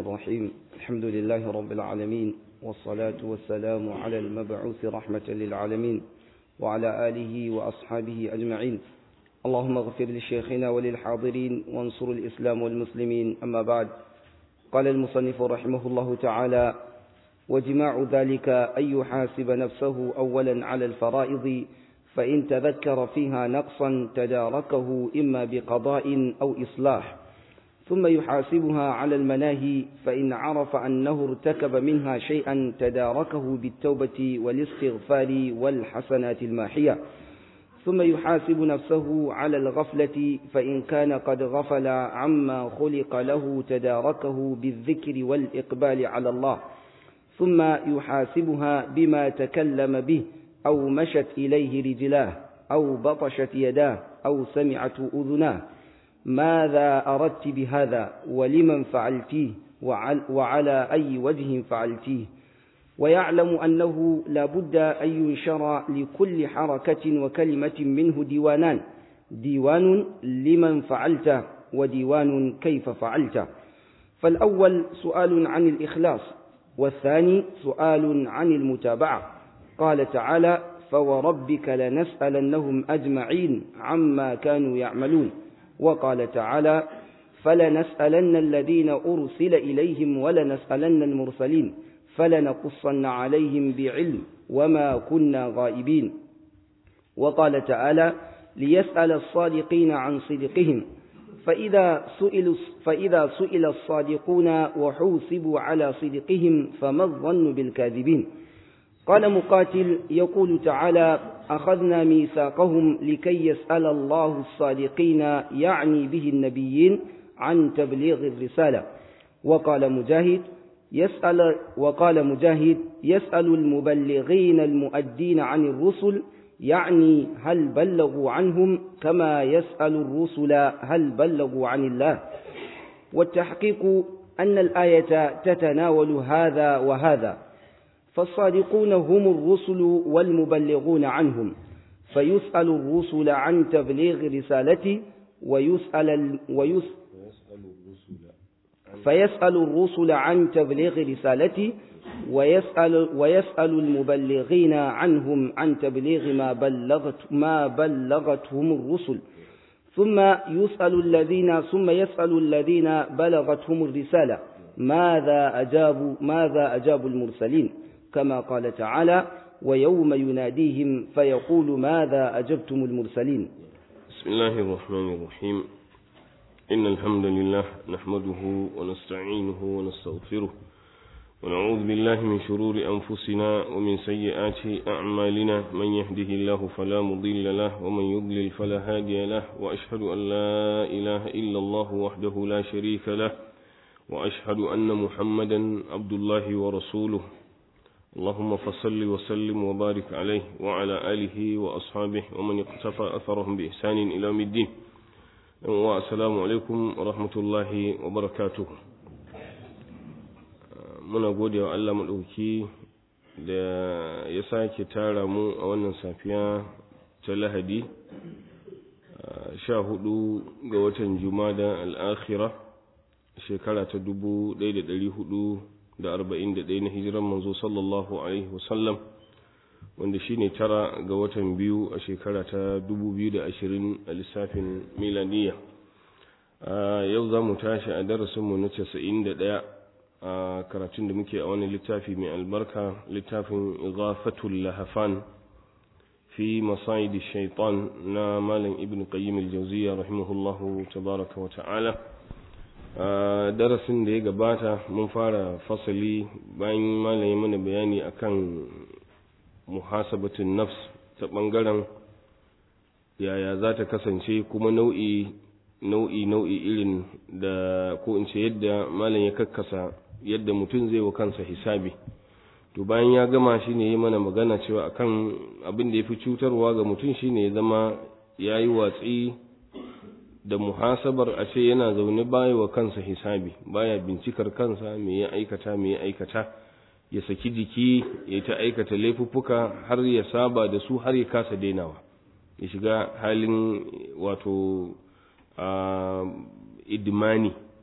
الرحيم الحمد لله رب العالمين والصلاة والسلام على المبعوث رحمة للعالمين وعلى آله وأصحابه أجمعين اللهم اغفر لشيخنا وللحاضرين وانصر الإسلام والمسلمين أما بعد قال المصنف رحمه الله تعالى وجماع ذلك أن يحاسب نفسه أولا على الفرائض فإن تذكر فيها نقصا تداركه إما بقضاء أو إصلاح ثم يحاسبها على المناهي فإن عرف أنه ارتكب منها شيئا تداركه بالتوبة والاستغفار والحسنات الماحية ثم يحاسب نفسه على الغفلة فإن كان قد غفل عما خلق له تداركه بالذكر والإقبال على الله ثم يحاسبها بما تكلم به أو مشت إليه رجلاه أو بطشت يداه أو سمعت أذناه ماذا أردت بهذا ولمن فعلتيه وعلى أي وجه فعلتيه ويعلم أنه لا بد أن ينشر لكل حركة وكلمة منه ديوانان ديوان لمن فعلت وديوان كيف فعلت فالأول سؤال عن الإخلاص والثاني سؤال عن المتابعة قال تعالى فوربك لنسألنهم أجمعين عما كانوا يعملون وقال تعالى فلنسألن الذين أرسل إليهم ولنسألن المرسلين فلنقصن عليهم بعلم وما كنا غائبين وقال تعالى ليسأل الصادقين عن صدقهم فإذا سئل, فإذا سئل الصادقون وحوسبوا على صدقهم فما الظن بالكاذبين قال مقاتل يقول تعالى أخذنا ميثاقهم لكي يسأل الله الصادقين يعني به النبيين عن تبليغ الرسالة وقال مجاهد يسأل وقال مجاهد يسأل المبلغين المؤدين عن الرسل يعني هل بلغوا عنهم كما يسأل الرسل هل بلغوا عن الله والتحقيق أن الآية تتناول هذا وهذا فالصادقون هم الرسل والمبلغون عنهم فيسأل الرسل عن تبليغ رسالته ويسأل ويس فيسأل الرسل عن تبليغ رسالته ويسأل ويسأل المبلغين عنهم عن تبليغ ما بلغت ما بلغتهم الرسل ثم يسأل الذين ثم يسأل الذين بلغتهم الرسالة ماذا أجابوا ماذا أجابوا المرسلين كما قال تعالى ويوم يناديهم فيقول ماذا أجبتم المرسلين بسم الله الرحمن الرحيم إن الحمد لله نحمده ونستعينه ونستغفره ونعوذ بالله من شرور أنفسنا ومن سيئات أعمالنا من يهده الله فلا مضل له ومن يضلل فلا هادي له وأشهد أن لا إله إلا الله وحده لا شريك له وأشهد أن محمدا عبد الله ورسوله اللهم فصل وسلم وبارك عليه وعلى آله وأصحابه ومن اقتفى أثرهم بإحسان إلى يوم الدين والسلام alaikum wa rahmatullahi wa barakatuh muna gode wa Allah maɗauki da ya sake tara mu a wannan safiya ta lahadi sha hudu ga watan jumada al'akhira shekara ta dubu ɗaya da ɗari hudu da arba'in da ɗaya na hijiran manzo sallallahu alaihi wasallam wanda shine tara ga watan biyu a shekara ta dubu biyu da ashirin a lissafin milaniya yau za mu tashi a darasinmu na casa'in da ɗaya a karatun da muke a wani littafi mai albarka littafin ghafatul lahafan fi masayidi shaitan na malam ibn qayyim al-jawziyya rahimahullahu tabaraka wa ta'ala darasin da ya gabata mun fara fasali bayan malam mana bayani akan muhasabatun nafs ta ɓangaren yaya za ta kasance kuma nau'i nau'i nau'i irin da ko in ce yadda malam ya kakkasa yadda mutum zai wa kansa hisabi to bayan ya gama shi ne yi mana magana cewa akan abin da ya fi cutarwa ga mutum shi ne ya zama ya yi watsi da muhasabar a ce yana zaune baya wa kansa hisabi baya bincikar kansa me ya aikata me ya aikata ya saki jiki ya ta aikata laifuffuka har ya saba da su har ya kasa dainawa ya shiga halin wato idimani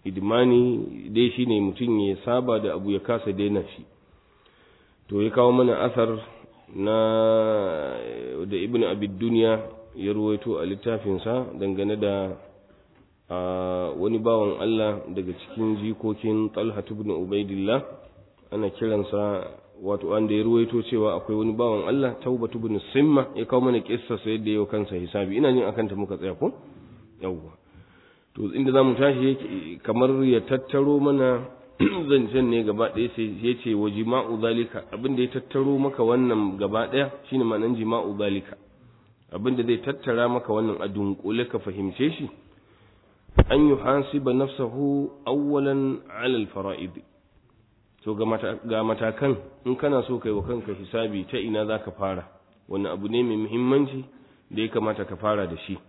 idmani dai shine mutum ya saba da abu ya kasa daina shi to ya kawo mana asar na da ibn abid duniya ya ruwaito a littafinsa dangane da wani bawan Allah daga cikin jikokin talha ibn ubaidillah ana kiransa wato wanda ya ruwaito cewa akwai wani bawan Allah taubatu ibn simma ya kawo mana kissa sai da yau kansa hisabi ina jin akan ta muka tsaya ko yawwa to inda zamu tashi kamar ya tattaro mana zancen ne gaba ɗaya sai ya ce wa jima'u zalika abin da ya tattaro maka wannan gaba ɗaya shine ma'anan jima'u zalika abin da zai tattara maka wannan a dunkule ka fahimce shi an yi hasiba nafsahu awwalan alal fara'id to ga matakan in kana so kai wa kanka hisabi ta ina za ka fara wani abu ne mai muhimmanci da ya kamata ka fara da shi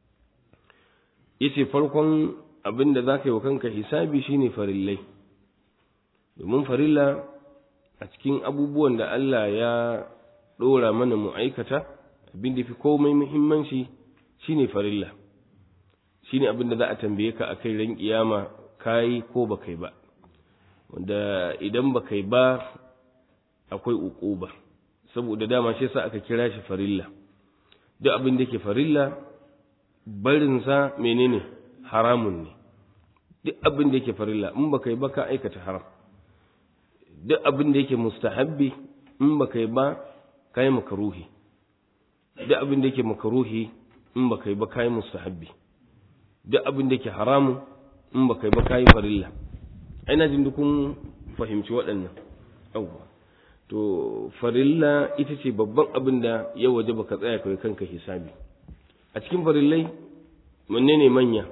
yace farkon abin da za ka yi wa kanka hisabi shine farillai domin farilla a cikin abubuwan da Allah ya ɗora mana mu aikata abin da fi komai muhimmanci shine farilla shine abin da za a tambaye ka a kai ran kiyama kai ko ba kai ba wanda idan ba kai ba akwai uquba saboda dama shi yasa aka kira shi farilla duk abin da ke farilla barinsa menene haramun ne duk abin da yake farilla in ba kai ba ka aikata haram duk abin da yake mustahabbi in ba kai ba kai makaruhi duk abin da yake makaruhi in ba kai ba kai mustahabbi duk abin da yake haramun in ba kai ba kai farilla ina jin dukun fahimci waɗannan yawwa to farilla ita ce babban abin da ya waje baka tsaya kai kanka hisabi a cikin farillai wanne ne manya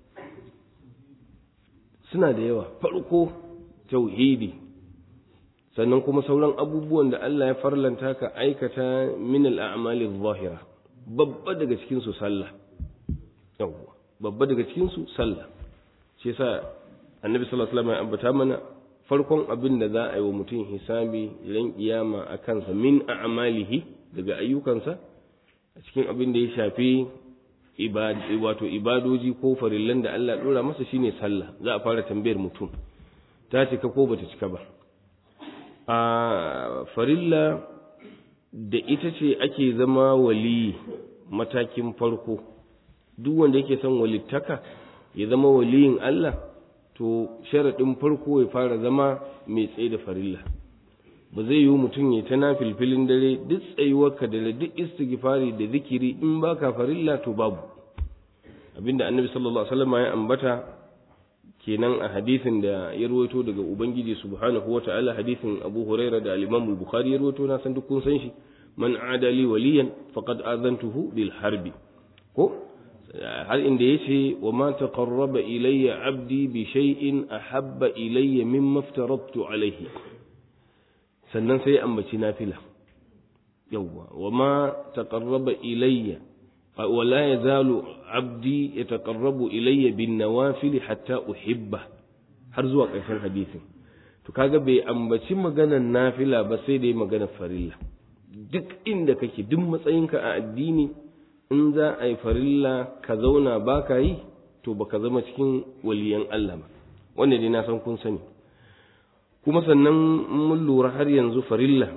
suna da yawa farko tauhidi sannan kuma sauran abubuwan da Allah ya farlanta ka aikata min al'amali zahira babba daga cikin su sallah yawwa babba daga cikin su sallah shi yasa annabi sallallahu alaihi wasallam ya ambata mana farkon abin da za a yi wa mutum hisabi ran kiyama a kansa min a'malihi daga ayyukansa a cikin abin da ya shafi wato ibadoji ko farillan da Allah dora masa shine sallah za a fara tambayar mutum ta cika ko bata cika ba a farilla da ita ce ake zama wali matakin farko duk wanda yake son walittaka ya zama waliyin Allah to sharaɗin farko ya fara zama mai tsaye da farilla ba zai yi mutum ya ta na filfilin dare duk tsayuwarka da duk istighfari da zikiri in baka farilla to babu abinda annabi sallallahu alaihi wasallam ya ambata kenan a hadisin da ya rawaito daga ubangiji subhanahu wataala hadisin abu huraira da al-imam al-bukhari ya rawaito na san duk kun san shi man adali waliyan faqad azantuhu bil harbi ko har inda yace wa ma taqarraba ilayya abdi bi shay'in ahabba ilayya mimma aftaradtu alayhi sannan sai ambaci nafila yawwa wa ma taqarraba ilayya wa la yazalu abdi yataqarrabu ilayya bin nawafil hatta uhibba har zuwa ƙarshen hadisin to kaga bai ambaci maganar nafila ba sai dai maganar farilla duk inda kake duk matsayinka a addini in za a yi farilla ka zauna ba ka yi to ba ka zama cikin waliyan Allah ba wanda dai na san kun sani kuma sannan mun lura har yanzu farilla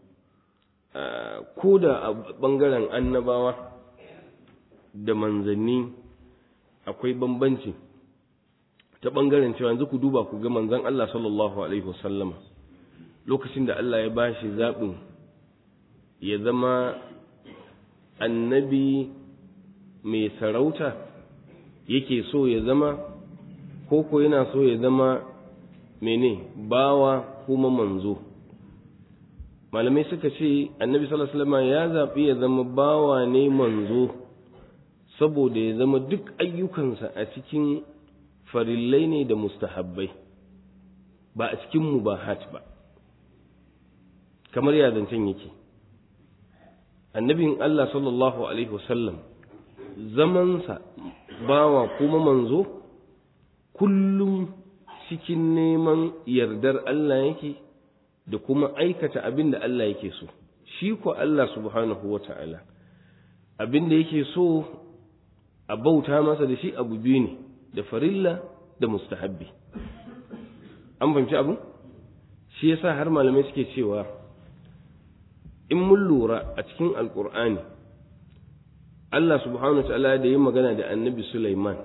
ko da a ɓangaren annabawa da manzanni akwai bambanci ta ɓangaren cewa yanzu ku duba ku ga manzan Allah sallallahu alaihi wasallama lokacin da Allah ya bashi zaɓin ya zama annabi mai sarauta yake so ya zama ko ko yana so ya zama mene bawa kuma manzo malamai suka ce annabi sallallahu alaihi wasallam ya zaɓi ya zama bawa ne manzo saboda ya zama duk ayyukansa a cikin farillai ne da mustahabbai ba a cikin mubahat ba kamar ya zancen yake annabin Allah sallallahu Alaihi wasallam zamansa bawa kuma manzo kullum cikin neman yardar Allah yake da kuma aikata abin da Allah yake so shi ko Allah subhanahu wa ta'ala abin da yake so a bauta masa da shi abu biyu ne da farilla da mustahabbi an fahimci abu shi yasa har malamai suke cewa in mun lura a cikin alkur'ani Allah subhanahu wa ta'ala da yi magana da annabi Sulaiman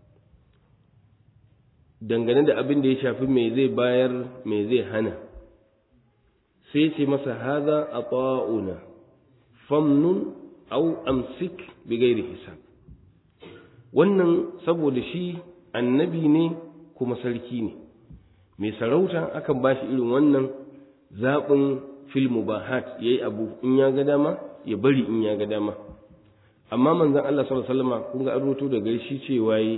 dangane da abin da ya shafi me zai bayar me zai hana sai ce masa haza a ta'una famnun au amsik bi gairi hisab wannan saboda shi annabi ne kuma sarki ne mai sarauta akan ba shi irin wannan zaɓin fil mubahat ya yi abu in ya ga dama ya bari in ya ga dama amma manzan Allah sallallahu alaihi wasallam kun ga an roto da shi cewa yi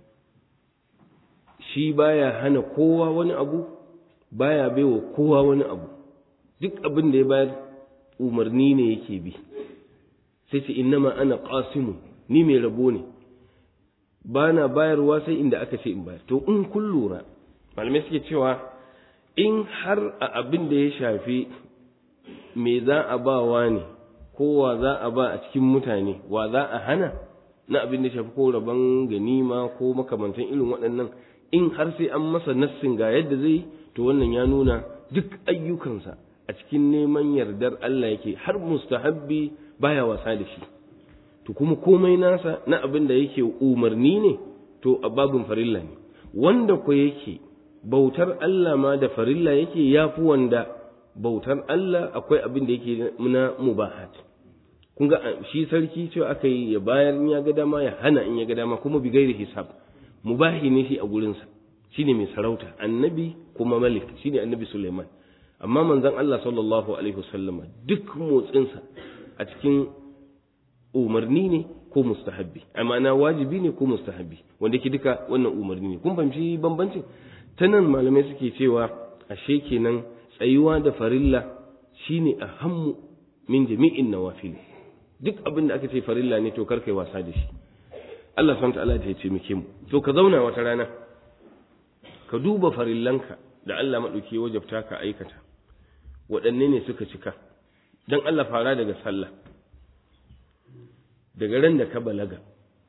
shi baya hana kowa wani abu baya baiwa kowa wani abu duk abin da ya bayar umarni ne yake bi sai ce innama ana qasimu ni mai rabo ne ba na bayarwa sai inda aka ce in bayar to in kun lura malamai suke cewa in har a abin da ya shafi me za a ba wa ne ko wa za a ba a cikin mutane wa za a hana na abin da shafi ko rabon ganima ko makamantan irin waɗannan in har sai an masa nassin ga yadda zai to wannan ya nuna duk ayyukansa a cikin neman yardar Allah yake har mustahabbi baya wasa da shi to kuma komai nasa na abin da yake umarni ne to a babin farilla ne wanda ko yake bautar Allah ma da farilla yake yafi wanda bautar Allah akwai abin da yake na mubahat kun ga shi sarki cewa aka yi ya bayar in ya ga dama ya hana in ya ga dama kuma bi gairi hisab mubahi ne shi a gurinsa shine mai sarauta annabi kuma malik shine annabi Suleiman amma manzon Allah sallallahu alaihi wasallama duk motsinsa a cikin umarni ne ko mustahabbi amma na wajibi ne ko mustahabbi wanda ke duka wannan umarni ne kun fahimci bambancin ta nan malamai suke cewa ashe kenan tsayuwa da farilla shine ahammu min jami'in nawafil duk abin da aka ce farilla ne to kar kai wasa da shi Allah subhanahu ta'ala ya ce muke mu to ka zauna wata rana ka duba farillanka da Allah madauki ya wajabta ka aikata waɗanne ne suka cika dan Allah fara daga sallah daga ran da ka balaga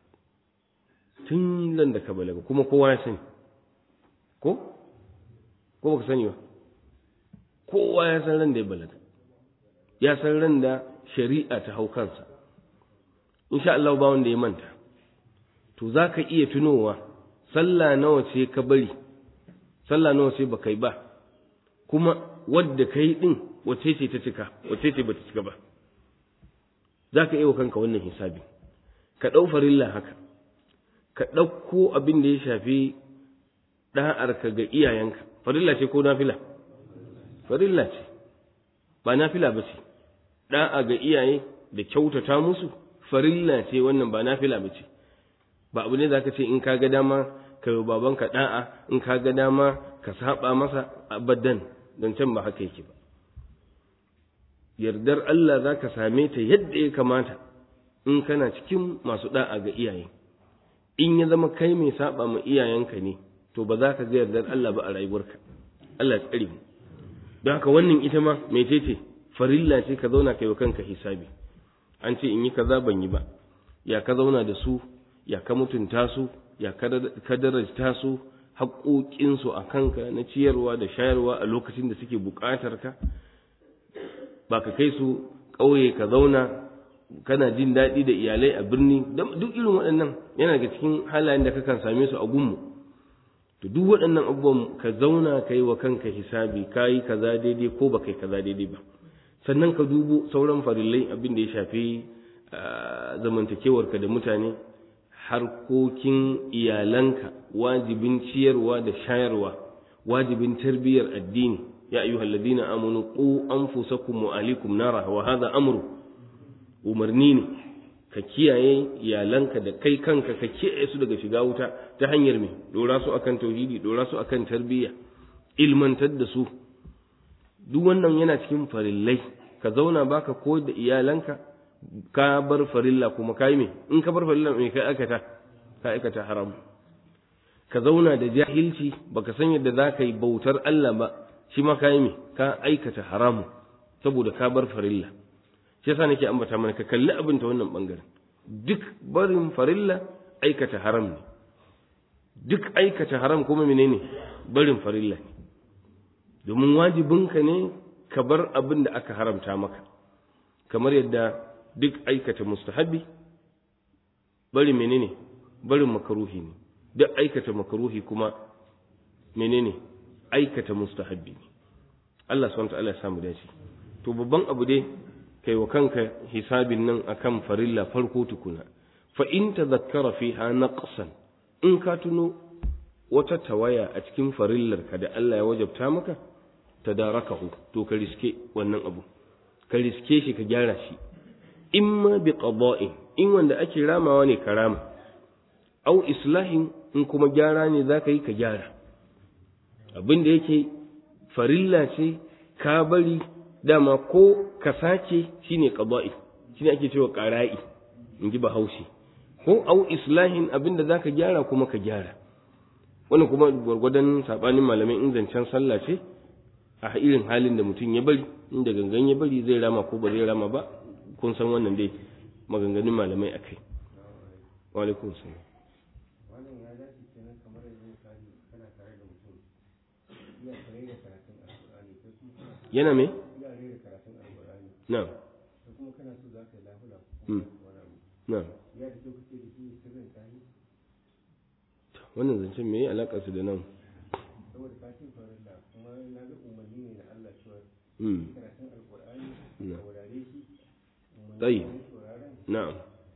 tun ran da ka balaga kuma kowa ya sani ko ko baka sani ba kowa ya san ran da ya balaga ya san ran da shari'a ta hau kansa insha Allah ba wanda ya manta to za ka iya tunowa sallah nawa ce ka bari sallah nawa ce baka yi ba kuma wadda ka yi ɗin wace ce ta cika wace ce ba ta cika ba za ka iya wa kanka wannan hisabi ka ɗau farilla haka ka ɗauko abin da ya shafi ɗa'arka ga iyayenka farilla ce ko nafila farilla ce ba nafila ba ce ɗa'a ga iyaye da kyautata musu farilla ce wannan ba nafila ba ce ba abu ne za ka ce in ka ga dama ka yi babanka ɗa'a in ka ga dama ka saba masa abadan don can ba haka yake ba yardar Allah za ka same ta yadda ya kamata in kana cikin masu ɗa'a ga iyaye in ya zama kai mai saba ma iyayenka ne to ba za ka ga yardar Allah ba a rayuwarka Allah ya tsare mu don haka wannan ita ma mai ce farilla ce ka zauna kai wa kanka hisabi an ce in yi kaza ban yi ba ya ka zauna da su ya ka mutunta su ya ka darajta su haƙoƙinsu a kanka na ciyarwa da shayarwa a lokacin da suke buƙatar ka ba ka kai su ƙauye ka zauna kana jin daɗi da iyalai a birni duk irin waɗannan yana daga cikin halayen da kakan same su a gunmu to duk waɗannan abubuwan ka zauna ka yi wa kanka hisabi ka yi kaza daidai ko ba kai kaza daidai ba sannan ka dubo sauran farillai abin da ya shafi zamantakewarka da mutane harkokin iyalanka wajibin ciyarwa da shayarwa wajibin tarbiyyar addini ya ayyuhal ladina amanu qu anfusakum wa ahlikum nara wa hadha amru umarni ne ka kiyaye iyalanka da kai kanka ka kiyaye su daga shiga wuta ta hanyar me dora su akan tauhidi dora su akan tarbiyya ilmantar da su duk wannan yana cikin farillai ka zauna baka koyar da iyalanka ka bar farilla kuma kai me in ka bar farilla me kai aikata ka aikata haram ka zauna da jahilci baka san yadda za ka yi bautar Allah ba shi ma kai me ka aikata haramu saboda ka bar farilla shi yasa nake ambata mana ka kalli abin ta wannan bangaren duk barin farilla aikata haram ne duk aikata haram kuma menene barin farilla ne domin wajibinka ne ka bar abin da aka haramta maka kamar yadda duk aikata mustahabi bari menene barin makaruhi ne duk aikata makaruhi kuma menene aikata mustahabbi ne Allah subhanahu ta'ala ya samu dace to babban abu dai kai wa kanka hisabin nan akan farilla farko tukuna fa in tadhakkara fiha naqsan in ka tuno wata tawaya a cikin farillar ka da Allah ya wajabta maka tadarakahu to ka riske wannan abu ka riske shi ka gyara shi imma bi qada'in in wanda ake ramawa ne ka rama au islahin in kuma gyara ne za ka yi ka gyara abin da yake farilla ce ka bari dama ko ka sace shine qada'i shine ake cewa qara'i in ji bahaushe ko au islahin abin da zaka gyara kuma ka gyara wannan kuma gwargwadon sabanin malamai in zancen sallah ce a irin halin da mutum ya bari inda gangan ya bari zai rama ko ba zai rama ba kun san wannan dai maganganun malamai akai wa alaikum salam yana me? na na wannan zancen me alaƙa su da nan tsayi na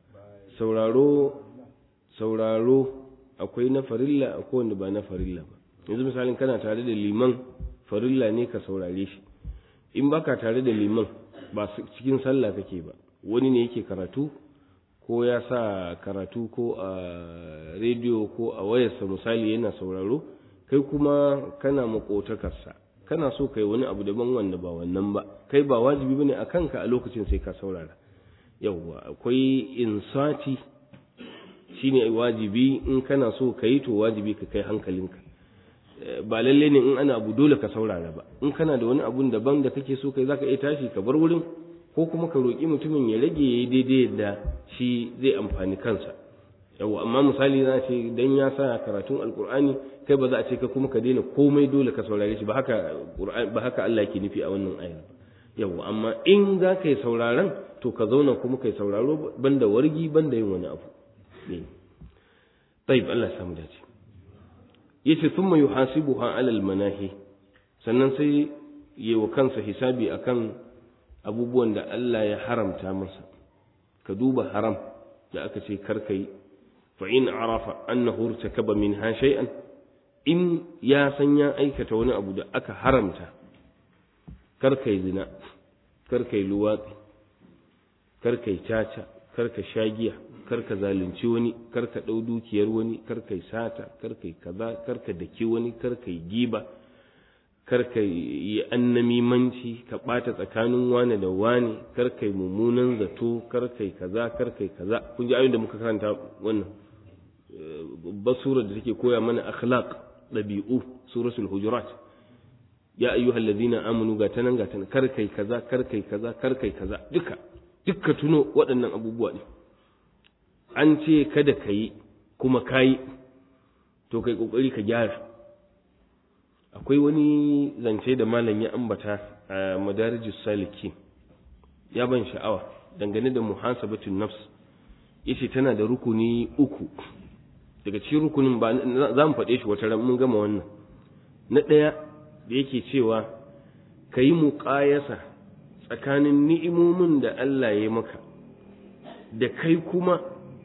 sauraro sauraro akwai na farilla akwai wanda ba na farilla ba yanzu misalin kana tare da liman farilla ne ka saurare shi in baka tare da liman ba cikin sallah kake ba wani ne yake karatu ko ya sa karatu ko a rediyo ko a wayarsa misali yana sauraro kai kuma kana makotakarsa kana so kai wani abu daban wanda ba wannan ba kai ba wajibi bane a kanka a lokacin sai ka saurara yawwa akwai insati shine wajibi in kana so ka yi to wajibi ka kai hankalinka ba lalle ne in ana abu dole ka saurara ba in kana da wani abun daban da kake so kai zaka iya tashi ka bar wurin ko kuma ka roƙi mutumin ya rage yayi daidai yadda shi zai amfani kansa yawa amma misali za ce dan ya sa karatun alqur'ani kai ba za a ce ka kuma ka daina komai dole ka saurare shi ba haka ba haka Allah yake nufi a wannan ayar yawa amma in za ka yi sauraron to ka zauna kuma kai sauraro banda wargi banda yin wani abu ne طيب Allah ya samu dace yace thumma yuhasibuha ala almanahi sannan sai yi wa kansa hisabi akan abubuwan da Allah ya haramta masa ka duba haram da aka ce karkai fa in arafa annahu irtakaba minha shay'an in ya san ya aikata wani abu da aka haramta karkai zina karkai luwatsi karkai caca karka shagiya karka zalunci wani karka ɗau dukiyar wani karka sata karka kaza karka daki wani karka giba karka yi annamimanci ka ɓata tsakanin wani da wani karka mummunan zato karka kaza karka kaza kun ji ayoyin da muka karanta wannan babbar sura da take koya mana akhlaq ɗabi'u suratul hujurat ya ayyuhal ladina amanu ga tanan ga tanan karkai kaza karkai kaza karkai kaza duka dukka tuno waɗannan abubuwa ne an ce kada ka yi kuma ka yi to kai ƙoƙari ka gyara akwai wani zance da malam ya ambata a madarijus saliki ya ban sha'awa dangane da muhasabatun nafs yace tana da rukuni uku daga cikin rukunin ba za mu faɗe shi wata ran mun gama wannan na ɗaya da yake cewa ka yi muƙayasa tsakanin ni'imomin da Allah ya maka da kai kuma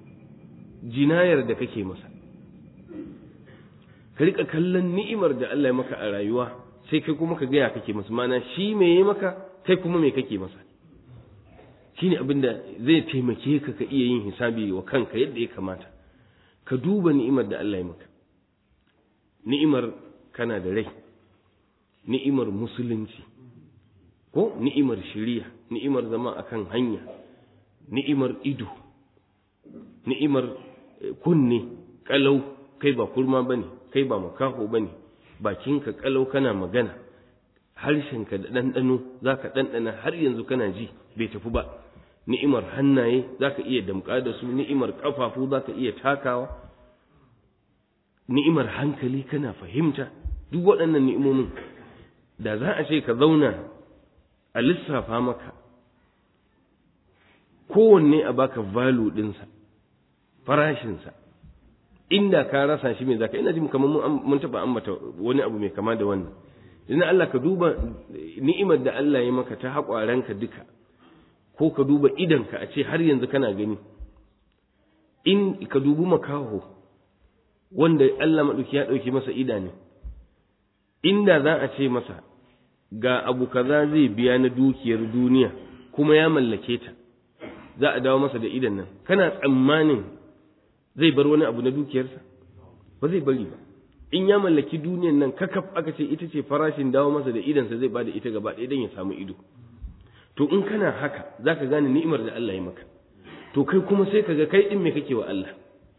jinayar da kake masa ka rika kallon ni'imar da Allah ya maka a rayuwa sai kai kuma ka gaya kake masa mana shi me ya maka kai kuma me kake masa shine abin da zai taimake ka ka iya yin hisabi wa kanka yadda ya kamata ka duba ni'imar da Allah ya maka ni'imar kana da rai ni'imar musulunci ko ni'imar shiriya ni'imar zama akan hanya ni'imar ido ni'imar kunne kalau kai ba kurma bane kai ba makaho bane bakinka kalau kana magana harshenka da ɗanɗano za ka ɗanɗana har yanzu kana ji bai tafi ba ni'imar hannaye za ka iya damƙa da su ni'imar ƙafafu za ka iya takawa ni'imar hankali kana fahimta duk waɗannan ni'imomin da za a ce ka zauna a lissafa maka kowanne a baka valu ɗinsa farashinsa inda ka rasa shi mai zaka ina jin kamar mun taɓa ambata wani abu mai kama da wannan idan Allah ka duba ni'imar da Allah ya maka ta haƙwaranka duka ko ka duba idanka a ce har yanzu kana gani in ka dubi makaho wanda Allah maɗauki ya ɗauki masa idanu inda za a ce masa ga abu kaza zai biya na dukiyar duniya kuma ya mallake ta za a dawo masa da idan nan kana tsammanin zai bar wani abu na dukiyarsa ba zai bari ba in ya mallaki duniyan nan kakaf aka ce ita ce farashin dawo masa da idansa zai bada ita gaba ɗaya don ya samu ido to in kana haka za ka gane ni'imar da Allah ya maka to kai kuma sai ka ga kai ɗin me kake wa Allah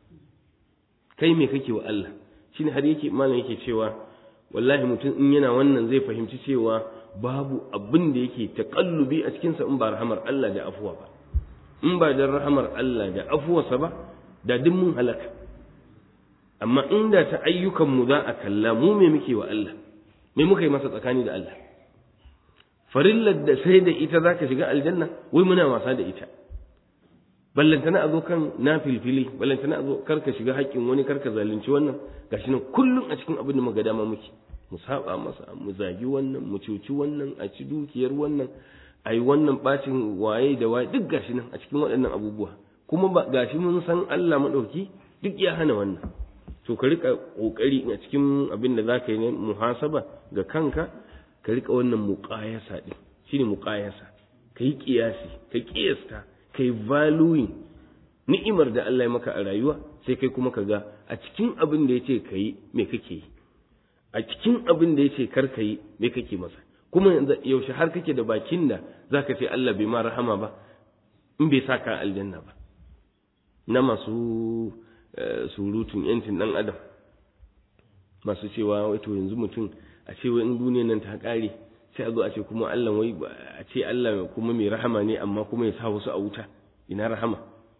kai me kake wa Allah shine har yake malam yake cewa wallahi mutum in yana wannan zai fahimci cewa babu abin da yake taƙallubi a cikinsa in ba rahamar Allah da afuwa ba in ba da rahamar Allah da afuwarsa ba da duk mun halaka amma inda ta ayyukanmu za a kalla mu me muke wa Allah me muka yi masa tsakani da Allah farillar da sai da ita zaka shiga aljanna wai muna wasa da ita ballantana a zo kan na filfili ballantana a zo karka shiga haƙƙin wani karka zalunci wannan gashi nan kullum a cikin abin da muka dama muke mu saba masa mu zagi wannan mu cuci wannan a ci dukiyar wannan a yi wannan bacin waye da waye duk gashi nan a cikin waɗannan abubuwa kuma ba gashi mun san Allah maɗauki duk ya hana wannan to ka rika kokari a cikin abin da zaka yi ne muhasaba ga kanka ka rika wannan muqayasa din shine muqayasa kai kiyasi ka kiyasta kai valuing ni'imar da Allah ya maka a rayuwa sai kai kuma ka ga a cikin abin da yace kai me kake yi a cikin abin da yace kar kai me kake masa kuma yaushe har kake da bakin da zaka ce Allah bai ma rahama ba in bai saka aljanna ba na masu surutun yancin dan adam masu cewa wato yanzu mutum a ce wai in duniyar nan ta kare sai a zo a ce kuma Allah wai a ce Allah kuma mai rahama ne amma kuma ya sa wasu a wuta ina rahama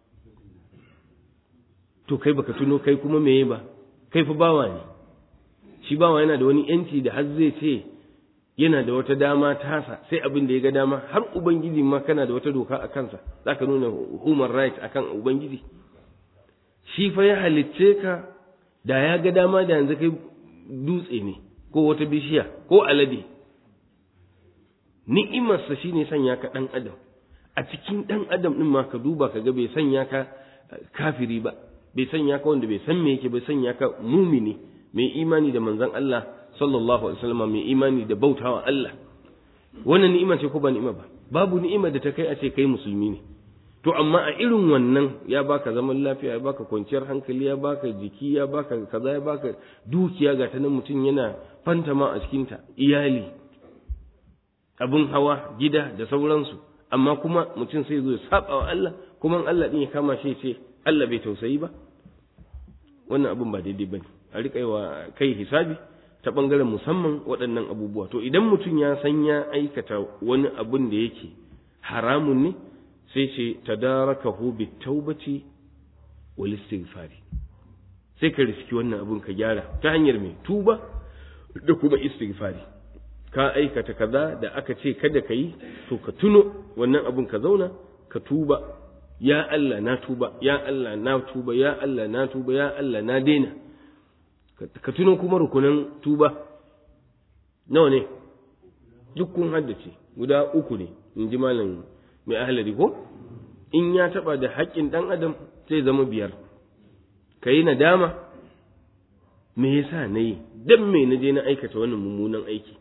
to kai baka tuno kai kuma meye ba kai fa bawa ne shi bawa yana da wani yanci da har zai ce yana da wata dama tasa sai abin da ya ga dama har ubangiji ma kana da wata doka a kansa zaka nuna human right akan ubangiji shi fa ya halicce ka da ya ga dama da yanzu kai dutse ne ko wata bishiya ko alade ni'imarsa shine sanya ka dan adam a cikin dan adam din ma ka duba ka ga bai sanya ka kafiri ba bai sanya ka wanda bai san me yake bai sanya ka mumini mai imani da manzon Allah sallallahu alaihi wasallam mai imani da bautawa Allah wannan ni'ima ce ko ba ni'ima ba babu ni'ima da ta kai a ce kai musulmi ne to amma a irin wannan ya baka zaman lafiya ya baka kwanciyar hankali ya baka jiki ya baka kaza ya baka dukiya ga ta nan mutum yana fantama a cikinta iyali abin hawa gida da sauransu amma kuma mutum sai zo ya saba wa Allah kuma Allah din ya kama shi ce Allah bai tausayi ba wannan abin ba daidai bane a riƙa wa kai hisabi ta bangaren musamman waɗannan abubuwa to idan mutum ya san ya aikata wani abin da yake haramun ne sai ce tadarakahu bitawbati wal istighfari sai ka riski wannan abun ka gyara ta hanyar mai tuba da kuma istighfari ka aikata kaza da aka ce kada ka yi to ka tuno wannan abun ka zauna ka tuba ya Allah na tuba ya Allah na tuba ya Allah na tuba ya Allah na daina ka tuno kuma rukunan tuba nawa ne duk kun haddace guda uku ne in ji malam mai ahalari ko in ya taba da haƙƙin ɗan adam sai zama biyar ka yi nadama me yasa na yi don me na je na aikata wannan mummunan aiki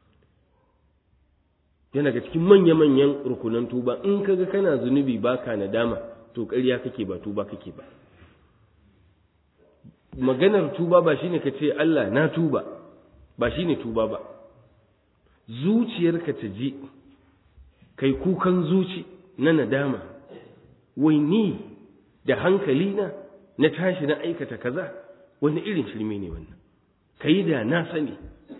yana ga cikin manya-manyan rukunan tuba in kaga kana zunubi baka nadama to ƙarya kake ba tuba kake ba maganar tuba ba shine ka ce Allah na tuba ba shine tuba ba zuciyarka ta ji kai kukan zuci na nadama wai ni da hankali na na tashi na aikata kaza wani irin shirme ne wannan kai da na sani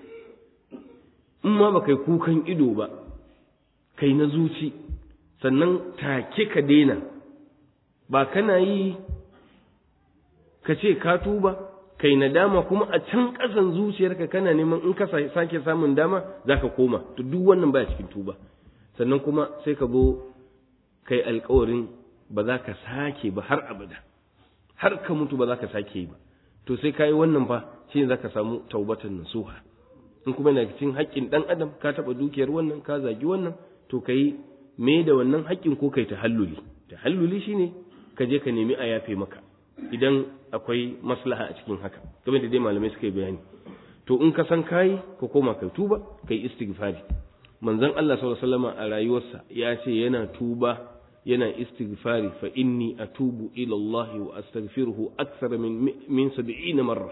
in ma ba kai kukan ido ba kai na zuci sannan take ka daina ba kana yi ka ce ka tuba kai nadama kuma a can ƙasan zuciyarka kana neman in ka sake samun dama zaka koma to duk wannan baya cikin tuba sannan kuma sai ka zo kai alƙawarin ba za ka sake ba har abada har ka mutu ba za ka sake yi ba to sai ka yi wannan fa shi za ka samu taubatan nasuha in kuma yana cikin haƙƙin ɗan adam ka taɓa dukiyar wannan ka zagi wannan to ka yi me da wannan haƙƙin ko kai tahalluli tahalluli shine ka je ka nemi a yafe maka idan akwai maslaha a cikin haka kamar da dai malamai suka yi bayani to in ka san kayi ka koma kai tuba kai istighfari manzon Allah sallallahu alaihi wasallam a rayuwarsa ya ce yana tuba yana istighfari fa inni atubu ila Allah wa astaghfiruhu akthar min min 70 marra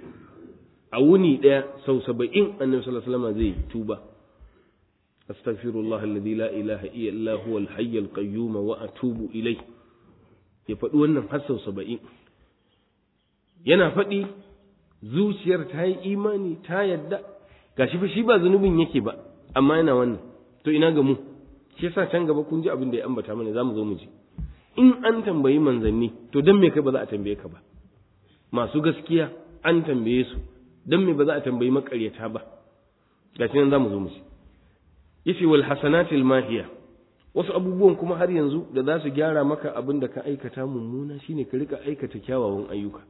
a wuni daya sau 70 annabi sallallahu alaihi wasallam zai tuba astaghfirullah alladhi la ilaha illa huwa al-hayy al-qayyum wa atubu ilayhi ya faɗi wannan har sau 70 yana faɗi zuciyar ta yi imani ta yadda gashi fa shi ba zunubin yake ba amma yana wannan to ina ga mu shi yasa can gaba kun ji abin da ya ambata mana zamu zo mu ji in an tambayi manzanni to dan me kai ba za a tambaye ka ba masu gaskiya an tambaye su dan me ba za a tambayi makaryata ba gashi nan zamu zo mu ji yace wal hasanatil mahiya wasu abubuwan kuma har yanzu da za su gyara maka abin da ka aikata mummuna shine ka rika aikata kyawawan ayyuka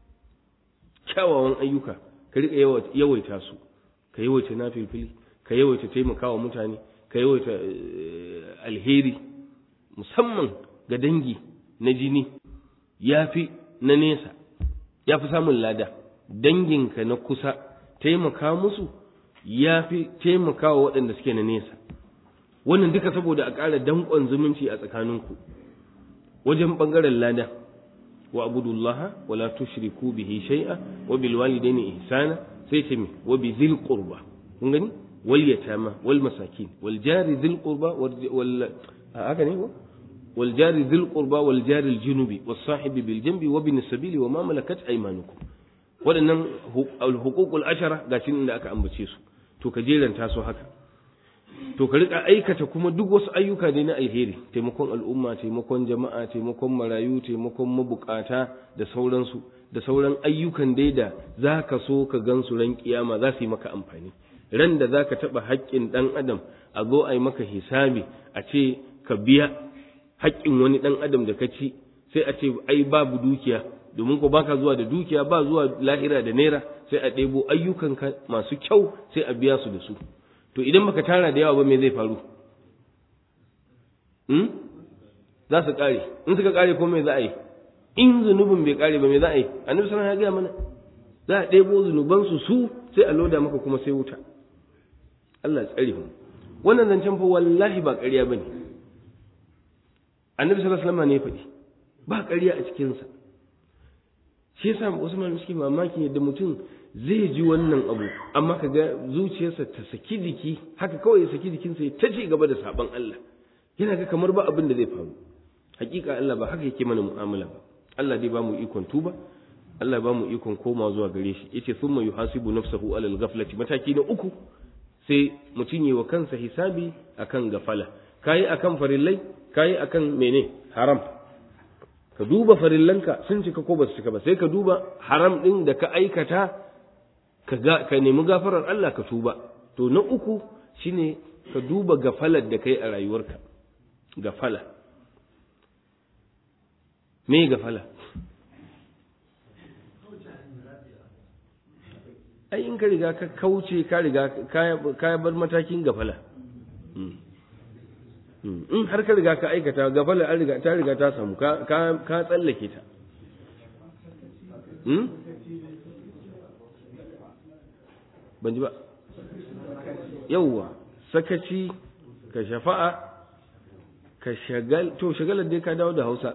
kyawawan ayyuka ka rika yawaita su ka yawaita nafilfili ka yawaita taimakawa mutane ka yawaita alheri musamman ga dangi na jini ya fi na nesa ya fi samun lada danginka na kusa taimaka musu ya fi taimakawa waɗanda suke na nesa wannan duka saboda a ƙara danƙon zumunci a tsakaninku wajen ɓangaren lada wa abudullaha wala tushriku bihi shay'a wa bil walidaini ihsana sai ce mi wa bi zil qurba kun gani wal yatama wal masakin wal jari zil qurba wal haka ne ko wal jari zil qurba wal jari al junubi was sahibi bil janbi wa bin sabili wa ma malakat aymanukum waɗannan huququl ashara gashi inda aka ambace su to ka jeranta su haka to ka rika aikata kuma duk wasu ayyuka ne na alheri taimakon al'umma taimakon jama'a taimakon marayu taimakon mabukata da sauransu da sauran ayyukan dai da za ka so ka gan su ran kiyama za su yi maka amfani ran da za ka taɓa haƙƙin ɗan adam a zo a yi maka hisabi a ce ka biya haƙƙin wani ɗan adam da ka ci sai a ce ai babu dukiya domin ko baka zuwa da dukiya ba zuwa lahira da naira sai a ɗebo ayyukanka masu kyau sai a biya su da su to idan baka tara da yawa ba me zai faru hmm? za su kare in suka kare ko me za a yi in zunubin bai kare ba me za a yi annabi sallallahu ya gaya mana za a ɗebo zunuban su su sai a loda maka kuma sai wuta Allah tsare mu wannan zancen fa wallahi ba ƙarya bane annabi sallallahu alaihi wasallam ne ya faɗi ba ƙarya a cikin sa shi yasa Usman suke mamaki yadda mutum zai ji wannan abu amma ka ga zuciyarsa ta saki jiki haka kawai ya saki jikinsa ya ta ci gaba da sabon Allah yana ga kamar ba abin da zai faru hakika Allah ba haka yake mana mu'amala ba Allah dai ba mu ikon tuba Allah ba mu ikon koma zuwa gare shi yace thumma yuhasibu nafsahu alal ghaflati mataki na uku sai mutum yi wa kansa hisabi akan gafala kayi akan farillai kayi akan mene haram ka duba farillanka sun cika ko ba su cika ba sai ka duba haram din da ka aikata ka ka nemi gafarar Allah ka tuba to na uku shine ka duba gafalar da kai a rayuwarka gafala me gafala ai in ka riga ka kauce ka riga ka bar matakin gafala in har ka riga ka aikata gafala an riga ta riga ta samu ka ka tsallake ta ban ji ba yauwa sakaci ka shafa'a ka shagal to shagalar dai ka dawo da hausa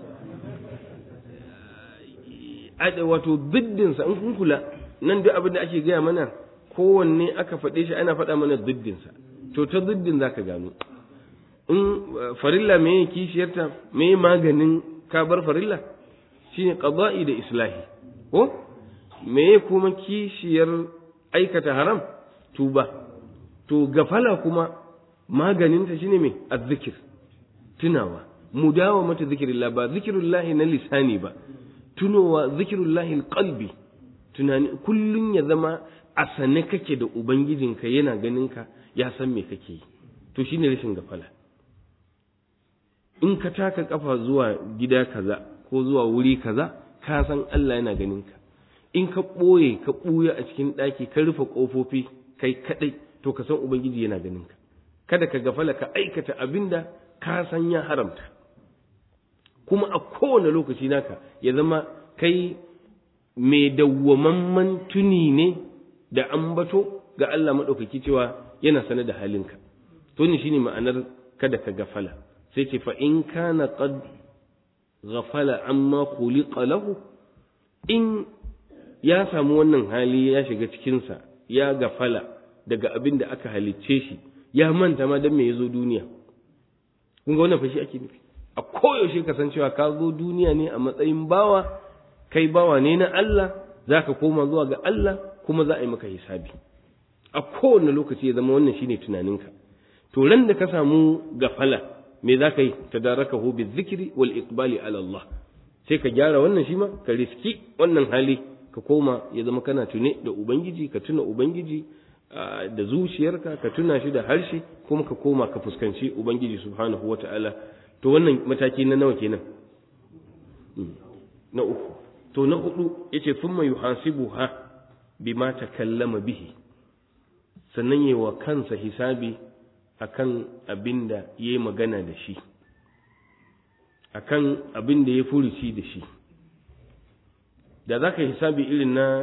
wato biddinsa in kun kula nan duk abin da ake gaya mana kowanne aka faɗe shi ana faɗa mana biddinsa to ta biddin za ka gano in farilla me kishiyarta me maganin ka bar farilla shine qada'i da islahi ko me kuma kishiyar aikata haram tuba to gafala kuma maganinta shine me azzikir tunawa mudawa mata zikirillah ba zikirullahi na lisani ba tunowa zikirullahi alqalbi tunani kullun ya zama a sane kake da ubangijinka yana ganinka ya san me kake yi to shine rashin gafala in ka taka kafa zuwa gida kaza ko zuwa wuri kaza ka san Allah yana ganinka in ka ɓoye ka ɓuya a cikin ɗaki ka rufe ƙofofi kai kaɗai to ka san ubangiji yana ganinka kada ka gafala ka aikata abinda ka san ya haramta kuma a kowane lokaci naka ya zama kai mai dawwamamman tuni ne da ambato ga Allah maɗaukaki cewa yana sane da halinka to ne shine ma'anar kada ka gafala sai ce fa in kana qad ghafala amma khuliqa lahu in ya samu wannan hali ya shiga cikinsa ya gafala daga abin da aka halicce shi ya manta ma don me ya zo duniya kun ga wannan fashi ake nufi a koyaushe ka san cewa ka zo duniya ne a matsayin bawa kai bawa ne na Allah za ka koma zuwa ga Allah kuma za a yi maka hisabi a kowane lokaci ya zama wannan shine tunaninka to ran da ka samu gafala me za ka yi tadarakahu bi zikri wal iqbali ala Allah sai ka gyara wannan shi ma ka riski wannan hali ka koma ya zama kana tune da ubangiji ka tuna ubangiji da zuciyarka ka tuna shi da harshe kuma ka koma ka fuskanci ubangiji subhanahu wata'ala to wannan mataki na nawa kenan na uku to na hudu yace thumma yuhasibuha bima takallama bihi sannan yi wa kansa hisabi akan abinda yayi magana da shi akan abinda ya furuci da shi da za ka hisabi irin na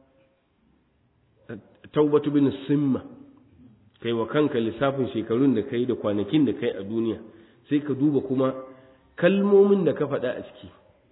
taubatu bin simma kai wa kanka lissafin shekarun da kai da kwanakin da kai a duniya sai ka duba kuma kalmomin da ka faɗa a ciki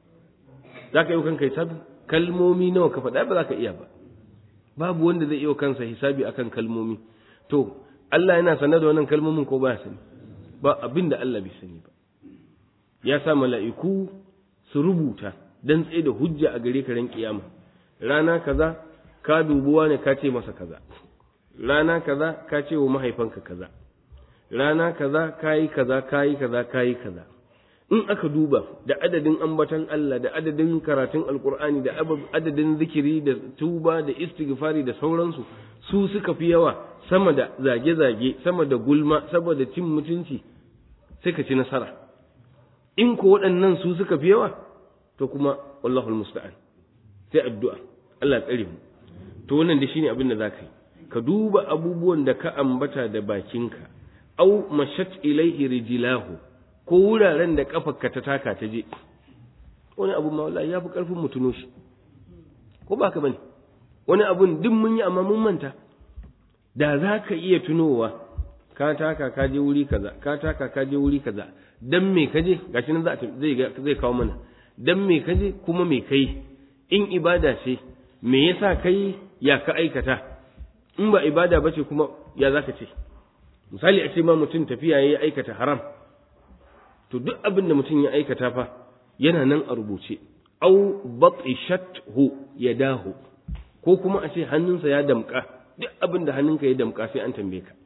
za ka yi wa kanka hisabi kalmomi nawa ka faɗa ba za ka iya ba babu wanda zai iya kansa hisabi akan kalmomi to Allah yana sanar da wannan kalmomin ko ba ya sani ba abin da Allah bai sani ba ya sa mala'iku su rubuta dan tsaye da hujja a gare ka ran kiyama rana kaza ka dubuwa ne ka ce masa kaza rana kaza ka ce wa mahaifanka kaza rana kaza kayi kaza kayi kaza kayi kaza in aka duba da adadin ambatan Allah da adadin karatun alkur'ani da adadin zikiri da tuba da istighfari da sauransu su suka fi yawa sama da zage-zage sama da gulma saboda cin mutunci sai ka ci nasara in ko waɗannan su suka fi yawa to kuma wallahul musta'an sai addu'a Allah tsare mu to wannan da shine abin da zaka yi ka duba abubuwan da ka ambata da bakinka au mashat ilaihi rijlahu ko wuraren da kafarka ta taka ta je wani abu ma wallahi yafi karfin mu tuno shi ko ba ka bane wani abun duk mun yi amma mun manta da za ka iya tunowa ka taka ka je wuri kaza ka taka ka je wuri kaza dan me ka je gashi nan zai zai kawo mana dan me ka je kuma me kai in ibada ce me yasa kai ya ka aikata in ba ibada ba ce kuma ya za ka ce misali a ce ma mutum tafiya ya aikata haram to duk abin da mutum ya aikata fa yana nan a rubuce au batishathu yadahu ko kuma a ce hannunsa ya damka duk abin da hannunka ya damka sai an tambaye ka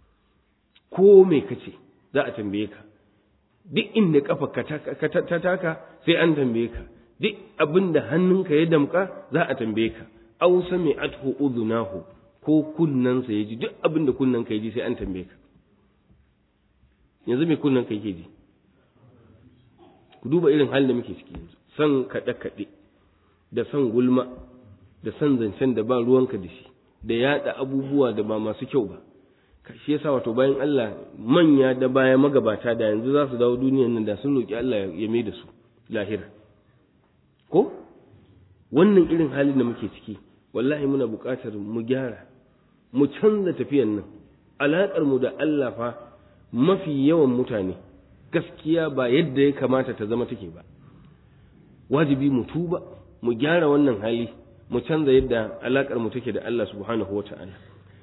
ko me kace za a tambaye ka duk inda kafa ka ta taka sai an tambaye ka duk abin da hannunka ya damka za a tambaye ka aw sami'athu udhunahu ko kunnansa ya ji duk abin da kunnanka ya ji sai an tambaye ka yanzu me kunnanka yake ji ku duba irin halin da muke ciki yanzu san kaɗe kaɗe da san gulma da san zancen da ba ruwanka da shi da yaɗa abubuwa da ba masu kyau ba shi yasa wato bayan Allah manya da baya magabata da yanzu za su dawo duniyan nan da sun roki Allah ya mai da su lahira ko wannan irin halin da muke ciki wallahi muna buƙatar mu gyara mu canza tafiyan nan alaƙar mu da Allah fa mafi yawan mutane gaskiya ba yadda ya kamata ta zama take ba wajibi mu tuba mu gyara wannan hali mu canza yadda alaƙar mu take da Allah subhanahu wata'ala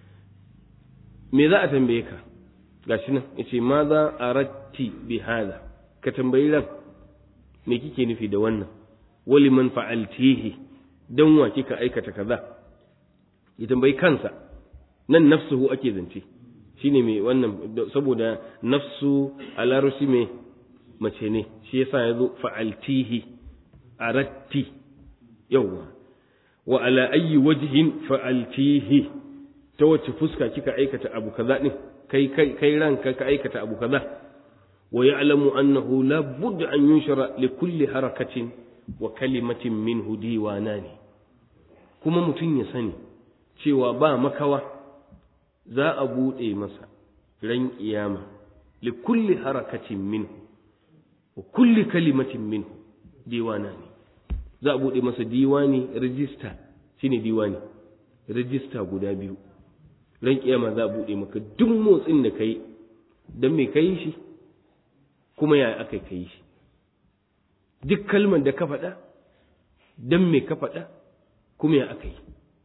me za a tambaye ka gashi nan yace ma za a ratti bi hada ka tambayi ran me kike nufi da wannan wali man fa'altihi dan wa kika aikata kaza ya tambayi kansa nan nafsuhu ake zance shine mai wannan saboda nafsu a larusi mai mace ne shi yasa ya zo fa'altihi aratti yawwa wa ala ayyi wajhin fa'altihi ta wace fuska kika aikata abu kaza din kai kai kai ranka ka aikata abu kaza wa ya'lamu annahu la budda an yunshara li kulli harakatin wa kalimatin minhu diwanani kuma mutum ya sani cewa ba makawa za a buɗe masa ran kiyama li kulli harakatin minhu wa kulli kalimatin minhu diwanani za a buɗe masa diwani rijista shine diwani rijista guda biyu ran kiyama za a buɗe maka duk motsin da kai don me kai shi kuma ya aka kai shi duk kalmar da ka faɗa don me ka faɗa kuma ya aka yi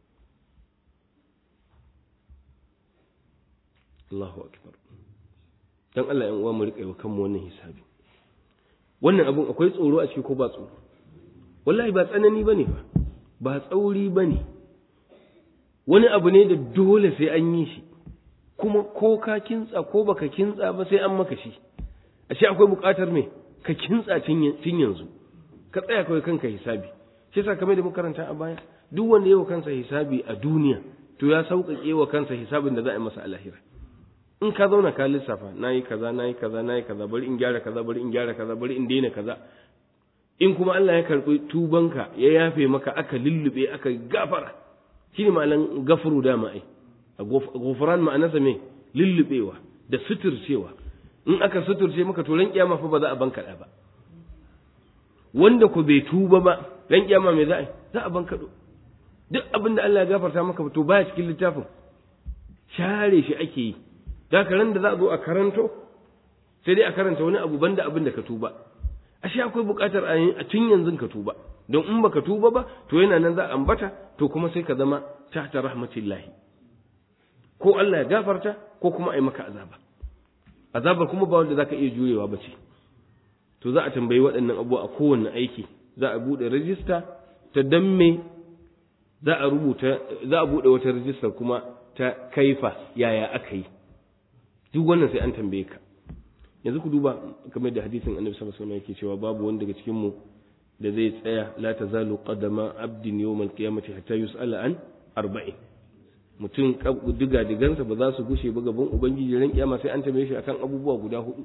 Allahu akbar dan Allah yan uwa mu riƙa yi wa kanmu wannan hisabi wannan abun akwai tsoro a ciki ko ba tsoro wallahi ba tsanani bane ba ba tsauri bane wani abu ne da dole sai an yi shi kuma ko ka kintsa ko baka kintsa ba sai an maka shi ashe akwai buƙatar me ka kintsa tun yanzu ka tsaya kawai kanka hisabi shi yasa kamar da muka karanta a baya duk wanda yawa kansa hisabi a duniya to ya sauƙaƙe wa kansa hisabin da za a yi masa a lahira in ka zauna ka lissafa nayi kaza nayi kaza nayi kaza bari in gyara kaza bari in gyara kaza bari in daina kaza in kuma Allah ya karɓi tubanka ya yafe maka aka lullube aka gafara shine ma'anan gafuru dama ai gufran ma'anarsa me lullubewa da suturcewa in aka suturce maka to ran kiyama fa ba za a bankaɗa ba wanda ku bai tuba ba ran kiyama me za a yi za a bankaɗo duk abin da Allah ya gafarta maka to baya cikin littafin share shi ake yi da ran da za a zo a karanto sai dai a karanta wani abu banda abin da ka tuba ashe akwai buƙatar a tun yanzu ka tuba don in baka tuba ba to yana nan za a ambata to kuma sai ka zama tahta rahmatillahi ko Allah ya gafarta ko kuma ai maka azaba azabar kuma ba wanda zaka iya jurewa ba ce to za a tambayi waɗannan abubuwa a kowanne aiki za a buɗe rajista ta damme za a rubuta za a buɗe wata rajistar kuma ta kaifa yaya aka yi duk wannan sai an tambaye ka yanzu ku duba kamar da hadisin annabi sallallahu alaihi wasallam yake cewa babu wanda daga cikin mu da zai tsaya la tazalu qadama abdin yawmal qiyamati hatta yus'ala an arba'in mutum diga digansa ba za su gushe ba gaban ubangiji ran kiyama sai an tambaye shi akan abubuwa guda hudu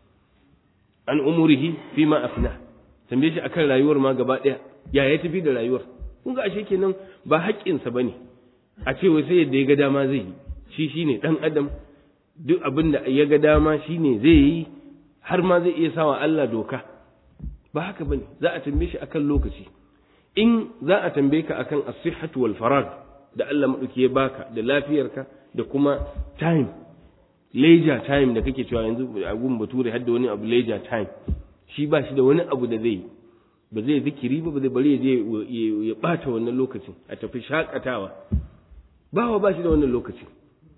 an umurihi fi ma afna tambaye shi akan rayuwar ma gaba daya ya ya tafi da rayuwar kun ga ashe kenan ba haƙƙinsa bane a ce wai sai yadda ya ga dama zai yi shi shine dan adam duk abin da ya ga dama shine zai yi har ma zai iya sawa Allah doka ba haka bane za a tambaye shi akan lokaci in za a tambaye ka akan as-sihhatu wal farag da Allah madauki ya baka da lafiyarka da kuma time leisure time da kake cewa yanzu a gun bature har da wani abu leisure time shi ba shi da wani abu da zai ba zai zikiri ba ba zai bari ya je ya bata wannan lokacin a tafi shakatawa bawa ba shi da wannan lokacin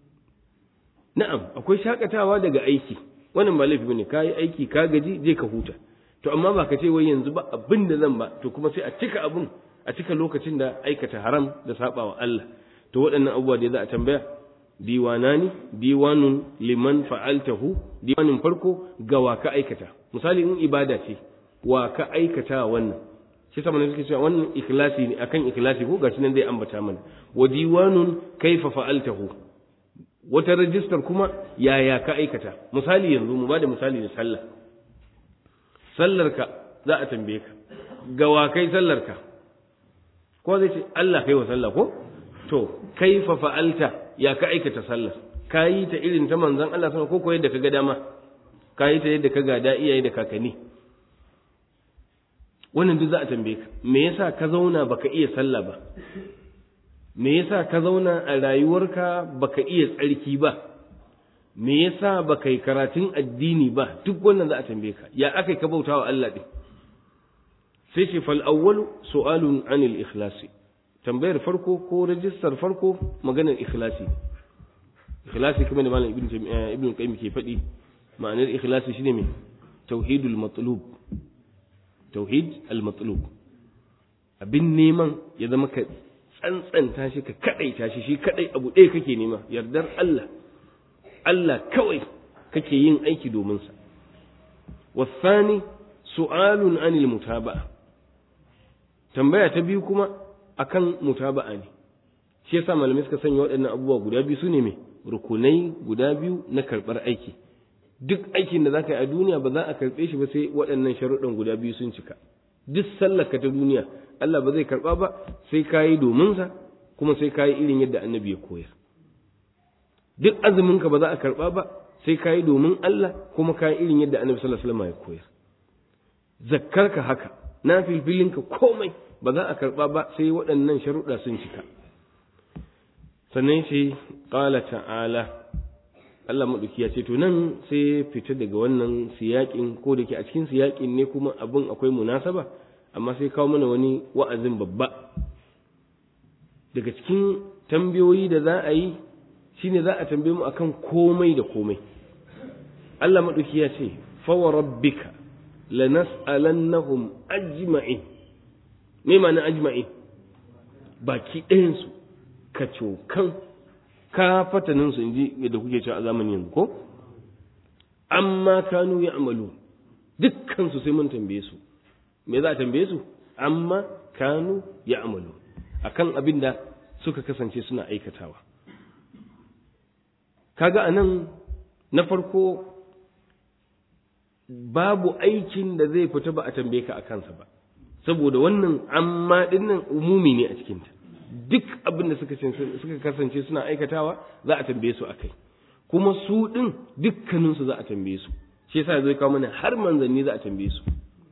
na'am akwai shakatawa daga aiki wannan ba laifi bane kai aiki ka gaji je ka huta to amma ba ka ce wai yanzu ba abin da zan ba to kuma sai a cika abun a cika lokacin da aikata haram da sabawa Allah to waɗannan abubuwa da za a tambaya diwanani diwanun liman fa'altahu diwanin farko ga wa ka aikata misali in ibada ce wa ka aikata wannan shi sama ne suke cewa wannan ikhlasi ne akan ikhlasi ko gashi nan zai ambata mana wa diwanun kaifa fa'altahu wata rajistar kuma yaya ka aikata misali yanzu mu bada misali da sallah sallarka za a tambaye ka ga wa kai sallarka ko zai ce Allah kai wa sallah ko to kaifa fa'alta ya ka aikata sallar ka yi ta irin ta manzon Allah sama ko ko yadda ka ga dama ka yi ta yadda ka gada iyaye da kakanni wannan duk za a tambaye ka me yasa ka zauna baka iya sallah ba me yasa ka zauna a rayuwarka baka iya tsarki ba me yasa baka yi karatun addini ba duk wannan za a tambaye ka ya aka ka bautawa Allah din sai ce fal awwalu su'alun anil ikhlasi tambayar farko ko rajistar farko maganar ikhlasi ikhlasi kuma da malam ibnu ibnu qayyim ke faɗi ma'anar ikhlasi shine me tauhidul matlub tauhid al matlub abin neman ya zama ka tsantsanta shi ka kadaita shi shi kadai abu ɗaya kake nema yardar Allah Allah kawai kake yin aiki domin sa wasani su'alun anil mutaba'a tambaya ta biyu kuma akan mutaba'a ne shi yasa malamai suka sanya waɗannan abubuwa guda biyu su ne mai rukunai guda biyu na karɓar aiki duk aikin da za ka yi a duniya ba za a karɓe shi ba sai waɗannan sharuɗan guda biyu sun cika duk sallarka ta duniya Allah ba zai karɓa ba sai ka yi domin sa kuma sai ka yi irin yadda annabi ya koyar duk azuminka ba za a karɓa ba sai ka yi domin Allah kuma ka yi irin yadda annabi sallallahu alaihi wasallam ya koyar zakkarka haka na filfilinka komai ba za a karɓa ba sai waɗannan sharuɗa sun cika sannan shi ƙala ta'ala Allah maɗauki ya ce to nan sai fita daga wannan siyaƙin ko da ke a cikin siyaƙin ne kuma abin akwai munasaba amma sai kawo mana wani wa'azin babba daga cikin tambayoyi da za a yi shine za a tambaye mu akan komai da komai Allah maɗauki ya ce fawa rabbika lanas'alannahum ajma'in me ma'ana ajma'in baki ɗayansu ka cokan ka fatanin su inji yadda kuke cewa a zamanin yanzu ko amma kanu ya amalu dukkan su sai mun tambaye su me za a tambaye su amma kanu ya amalu akan abin da suka kasance suna aikatawa kaga anan na farko babu aikin da zai fita ba a tambaye ka a kansa ba saboda wannan amma dinnan umumi ne a cikinta duk abin da suka kasance suna aikatawa za a tambaye su akai kuma su din dukkaninsu za a tambaye su shi yasa zai kawo mana har manzanni za a tambaye su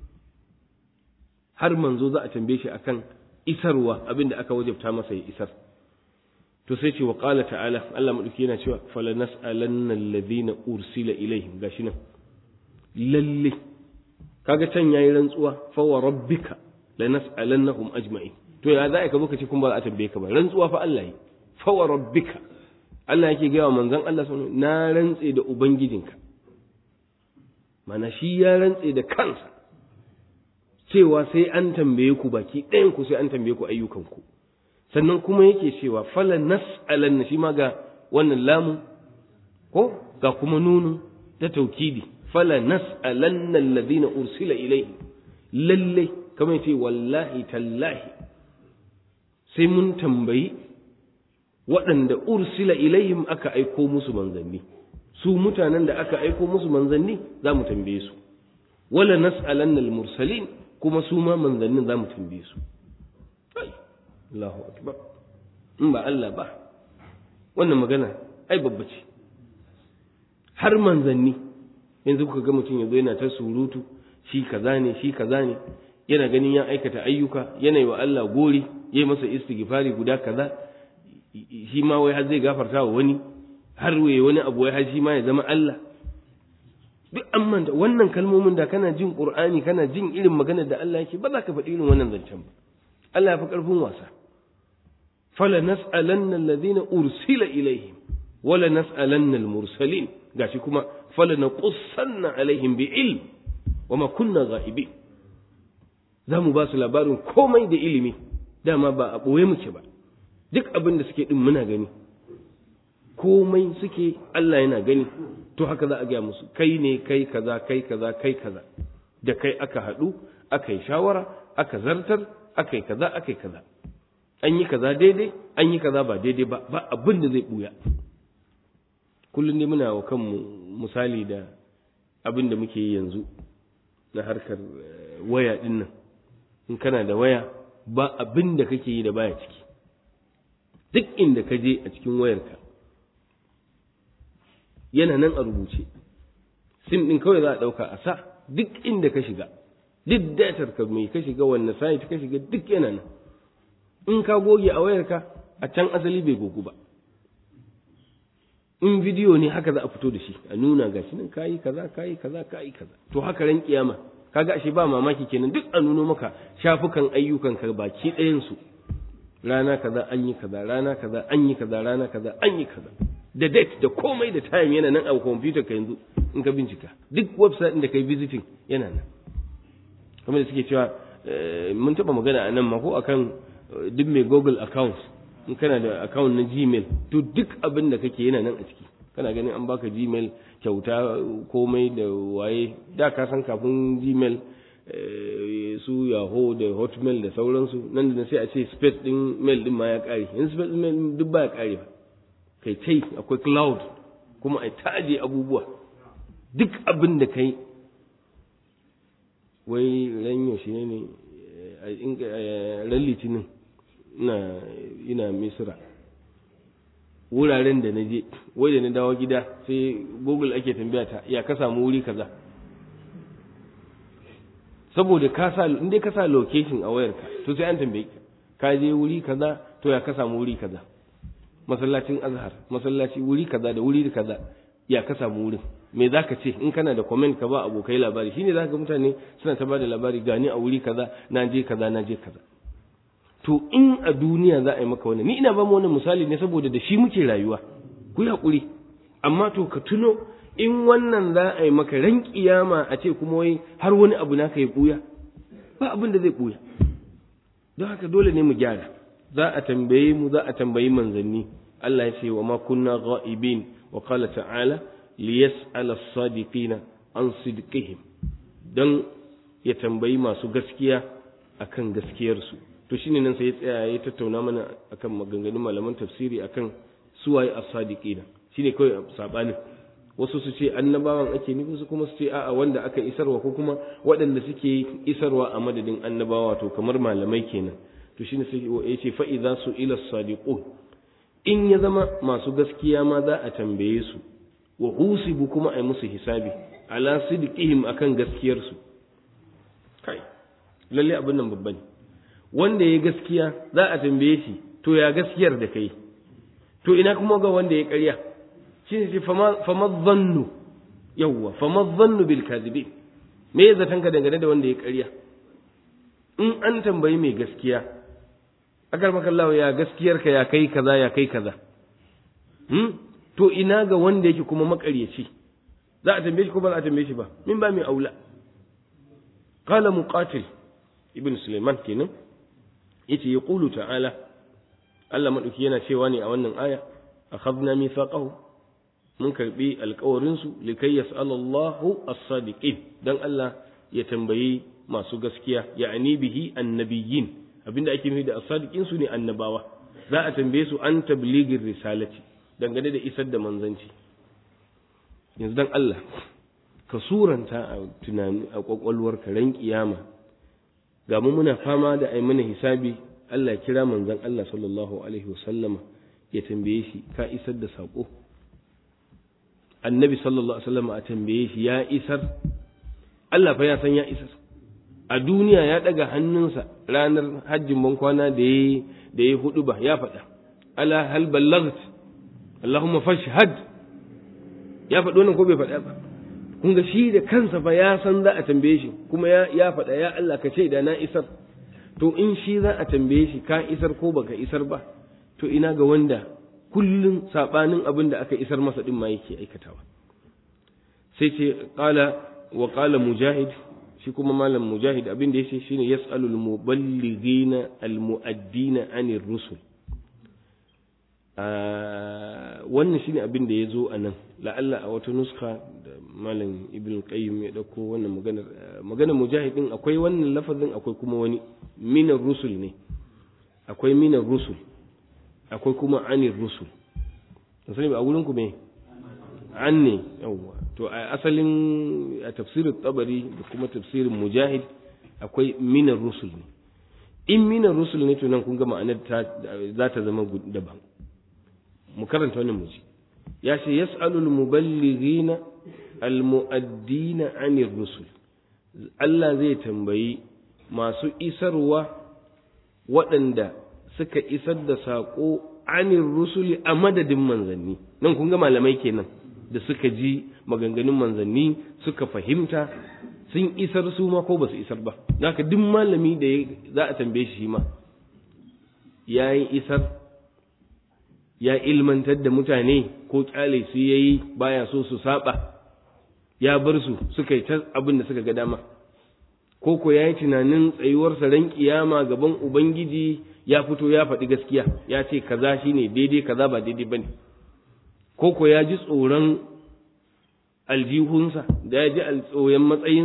har manzo za a tambaye shi akan isarwa abin da aka wajabta masa ya isar to sai ce wa qala ta'ala Allah madauki yana cewa fala nas'alanna alladhina ursila ilaihim gashi nan lalle kaga can yayi rantsuwa fa wa rabbika lanas'alannahum ajma'in to ya za ka zo ka ce kun ba za a tambaye ka ba rantsuwa fa Allah yi fa wa rabbika Allah yake gaya wa manzon Allah sallallahu na rantse da ubangijinka mana shi ya rantse da kansa cewa sai an tambaye ku baki ɗayan ku sai an tambaye ku ayyukanku sannan kuma yake cewa fala nas'alanna shi ma ga wannan lamu ko ga kuma nunu ta taukidi fala nas'alanna alladhina ursila ilayhi lalle kamar yace wallahi tallahi sai mun tambayi waɗanda ursila ilayhim aka aiko musu manzanni su mutanen da aka aiko musu manzanni za mu tambaye su wala nas'alanna al-mursalin kuma su ma manzannin za mu tambaye su Allahu akbar in ba Allah ba wannan magana ai babba ce har manzanni yanzu kuka ga mutum yanzu yana ta surutu shi kaza ne shi kaza ne yana ganin ya aikata ayyuka yana yi wa Allah gori ya yi masa istighfari guda kaza shi ma wai har zai gafarta wa wani har waye wani abu wai har shi ma ya zama Allah duk an manta wannan kalmomin da kana jin Qur'ani kana jin irin maganar da Allah yake ba za ka faɗi irin wannan zancen ba Allah ya fi ƙarfin wasa fala nas'alanna alladhina ursila ilaihim wala nas'alanna al-mursalin gashi kuma fala naqussanna alaihim bi ilm wama kunna ghaibin za mu ba su labarin komai da ilimi dama ba a ɓoye muke ba duk abin da suke ɗin muna gani komai suke Allah yana gani to haka za a gaya musu kai ne kai kaza kai kaza kai kaza da kai aka haɗu aka yi shawara aka zartar aka yi kaza aka yi kaza an yi kaza daidai an yi kaza ba daidai ba ba abin da zai ɓuya kullum ne muna wa kanmu misali da abin da muke yi yanzu na harkar waya ɗin nan in kana da waya ba abin da kake yi da baya ciki duk inda ka je a cikin wayarka yana nan a rubuce sim ɗin kawai za a ɗauka a sa duk inda ka shiga duk datar ka mai ka shiga wanne site ka shiga duk yana nan in ka goge a wayarka a can asali bai gogu ba in bidiyo ne haka za a fito da shi a nuna gashi nan kayi kaza kayi kaza kayi kaza to haka ran kiyama kaga ashe ba mamaki kenan duk a nuno maka shafukan ayyukan ka baki ɗayan su rana kaza an yi kaza rana kaza an yi kaza rana kaza an yi kaza da date da komai da time yana nan a computer ka yanzu in ka bincika duk website din da kai visiting yana nan kamar da suke cewa mun taba magana a nan ma ko akan duk mai google account in kana da account na gmail to duk abin da kake yana nan a ciki kana ganin an baka gmail kyauta komai da waye da ka san kafin gmail su yahoo da hotmail da sauransu nan da sai a ce space din mail din ma ya kare yanzu space din mail duk ba ya kare ba kai tai akwai cloud kuma a taje abubuwa duk abin da kai wai ran yaushe ne ne ran litinin ina ina misira wuraren da na je wai da na dawo gida sai google ake tambaya ta ya ka samu wuri kaza saboda ka sa in dai ka sa location a wayarka to sai an tambaye ka ka je wuri kaza to ya ka samu wuri kaza masallacin azhar masallaci wuri kaza da wuri kaza ya ka samu wurin me zaka ce in kana da comment ka ba abokai labari shine zaka ga mutane suna ta bada labari gani a wuri kaza na je kaza na je kaza to in a duniya za a yi maka wannan ni ina ba mu wannan misali ne saboda da shi muke rayuwa ku yi hakuri amma to ka tuno in wannan za a yi maka ran kiyama a ce kuma wai har wani abu naka ya buya ba abin da zai buya don haka dole ne mu gyara za a tambaye mu za a tambayi manzanni Allah ya ce wa ma kunna ghaibin wa qala ta'ala liyas'ala as-sadiqina an sidqihim dan ya tambayi masu gaskiya akan gaskiyarsu to shine nan sai ya tsaya ya tattauna mana akan maganganun malaman tafsiri akan suwaye as-sadiqina shine kawai sabanin wasu su ce annabawan ake nufi su kuma su ce a'a wanda aka isarwa ko kuma waɗanda suke isarwa a madadin annabawa to kamar malamai kenan to shine sai ya ce fa idza su ila sadiqun in ya zama masu gaskiya ma za a tambaye su wa husibu kuma ai musu hisabi ala sidqihim akan gaskiyar su kai lalle abin nan babba ne wanda ya gaskiya za a tambaye shi to ya gaskiyar da kai to ina kuma ga wanda ya ƙarya shi ne fama zannu yawwa fama zannu bil kadhibi me ya zaton ka dangane da wanda ya ƙarya in an tambayi mai gaskiya akar makallawa ya gaskiyar ka ya kai kaza ya kai kaza hmm? to ina ga wanda yake kuma makaryaci za a tambaye shi ko ba za a tambaye shi ba min ba mai aula qala muqatil ibn sulaiman kenan yace yaqulu ta'ala Allah madauki yana cewa ne a wannan aya akhadna mithaqahu mun karbi alƙawarin su likai yas'alallahu as-sadiqin dan Allah ya tambayi masu gaskiya ya'ani bihi annabiyyin abinda ake nufi da as-sadiqin su ne annabawa za a tambaye su an tabligir risalati dangane da isar da manzanci yanzu dan Allah ka suranta a tunani a kwakwalwar ran kiyama ga mu muna fama da ai mana hisabi Allah ya kira manzon Allah sallallahu alaihi wasallama ya tambaye shi ka isar da sako annabi sallallahu alaihi wasallama a tambaye shi ya isar Allah fa ya san ya isar a duniya ya daga hannunsa ranar hajjin bankwana da ya da ya hudu ba ya faɗa ala hal ballagt Allahumma fashhad ya faɗi wannan ko bai faɗa ba kun ga shi da kansa fa ya san za a tambaye shi kuma ya ya faɗa ya Allah ka ce da na isar to in shi za a tambaye shi ka isar ko baka isar ba to ina ga wanda kullun sabanin abin da aka isar masa din ma yake aikatawa sai ce qala wa qala mujahid shi kuma malam mujahid abin da yace shine yas'alul muballighina almu'addina anir rusul wannan shine abin da ya zo a nan la'alla a wata nuska da malam ibn qayyim ya dauko wannan maganar maganar mujahidin akwai wannan lafazin akwai kuma wani minar rusul ne akwai minar rusul akwai kuma anir rusul sani ba a wurin ku me an ne yawwa to a asalin a tafsirin tabari da kuma tafsirin mujahid akwai minar rusul ne in minar rusul ne to nan kun ga ma'anar za ta zama daban mu karanta wannan muji ya ce yas'alul muballighina almu'addina 'anir rusul Allah zai tambayi masu isarwa waɗanda suka isar da saƙo 'anir rusuli a madadin manzanni nan kun ga malamai kenan da suka ji maganganun manzanni suka fahimta sun isar su ma ko ba su isar ba haka duk malami da za a tambaye shi ma ya yi isar ya ilmantar da mutane ko kyale su ya yi baya so su saba ya bar su suka yi ta abin da suka ga dama ko ko ya yi tunanin tsayuwarsa ran kiyama gaban ubangiji ya fito ya faɗi gaskiya ya ce kaza shine daidai kaza ba daidai bane ko ko ya ji tsoron aljihunsa da ya ji tsoron matsayinsa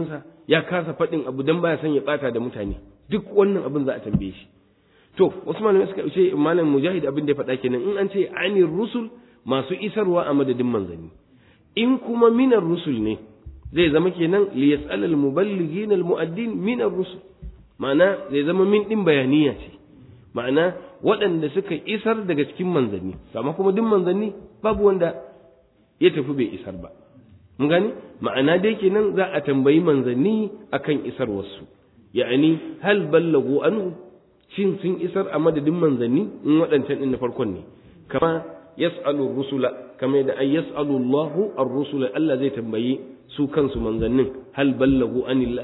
ya kasa faɗin abu dan baya son ya bata da mutane duk wannan abin za a tambaye shi to wasu malamai suka ce malam mujahid abin da ya faɗa kenan in an ce anir rusul masu isarwa a madadin manzanni in kuma minar rusul ne zai zama kenan li yas'al al muballighin al mu'addin minar rusul ma'ana zai zama min din bayaniya ce ma'ana waɗanda suka isar daga cikin manzanni amma kuma duk manzanni babu wanda ya tafi bai isar ba mun gani ma'ana dai kenan za a tambayi manzanni akan isar wasu ya'ani hal ballagu anhu shin sun isar a madadin manzanni in waɗancan ɗin na farkon ne kama yas'alu rusula kama da ay yas'alu Allahu ar-rusula Allah zai tambayi su kansu manzannin hal ballagu anillah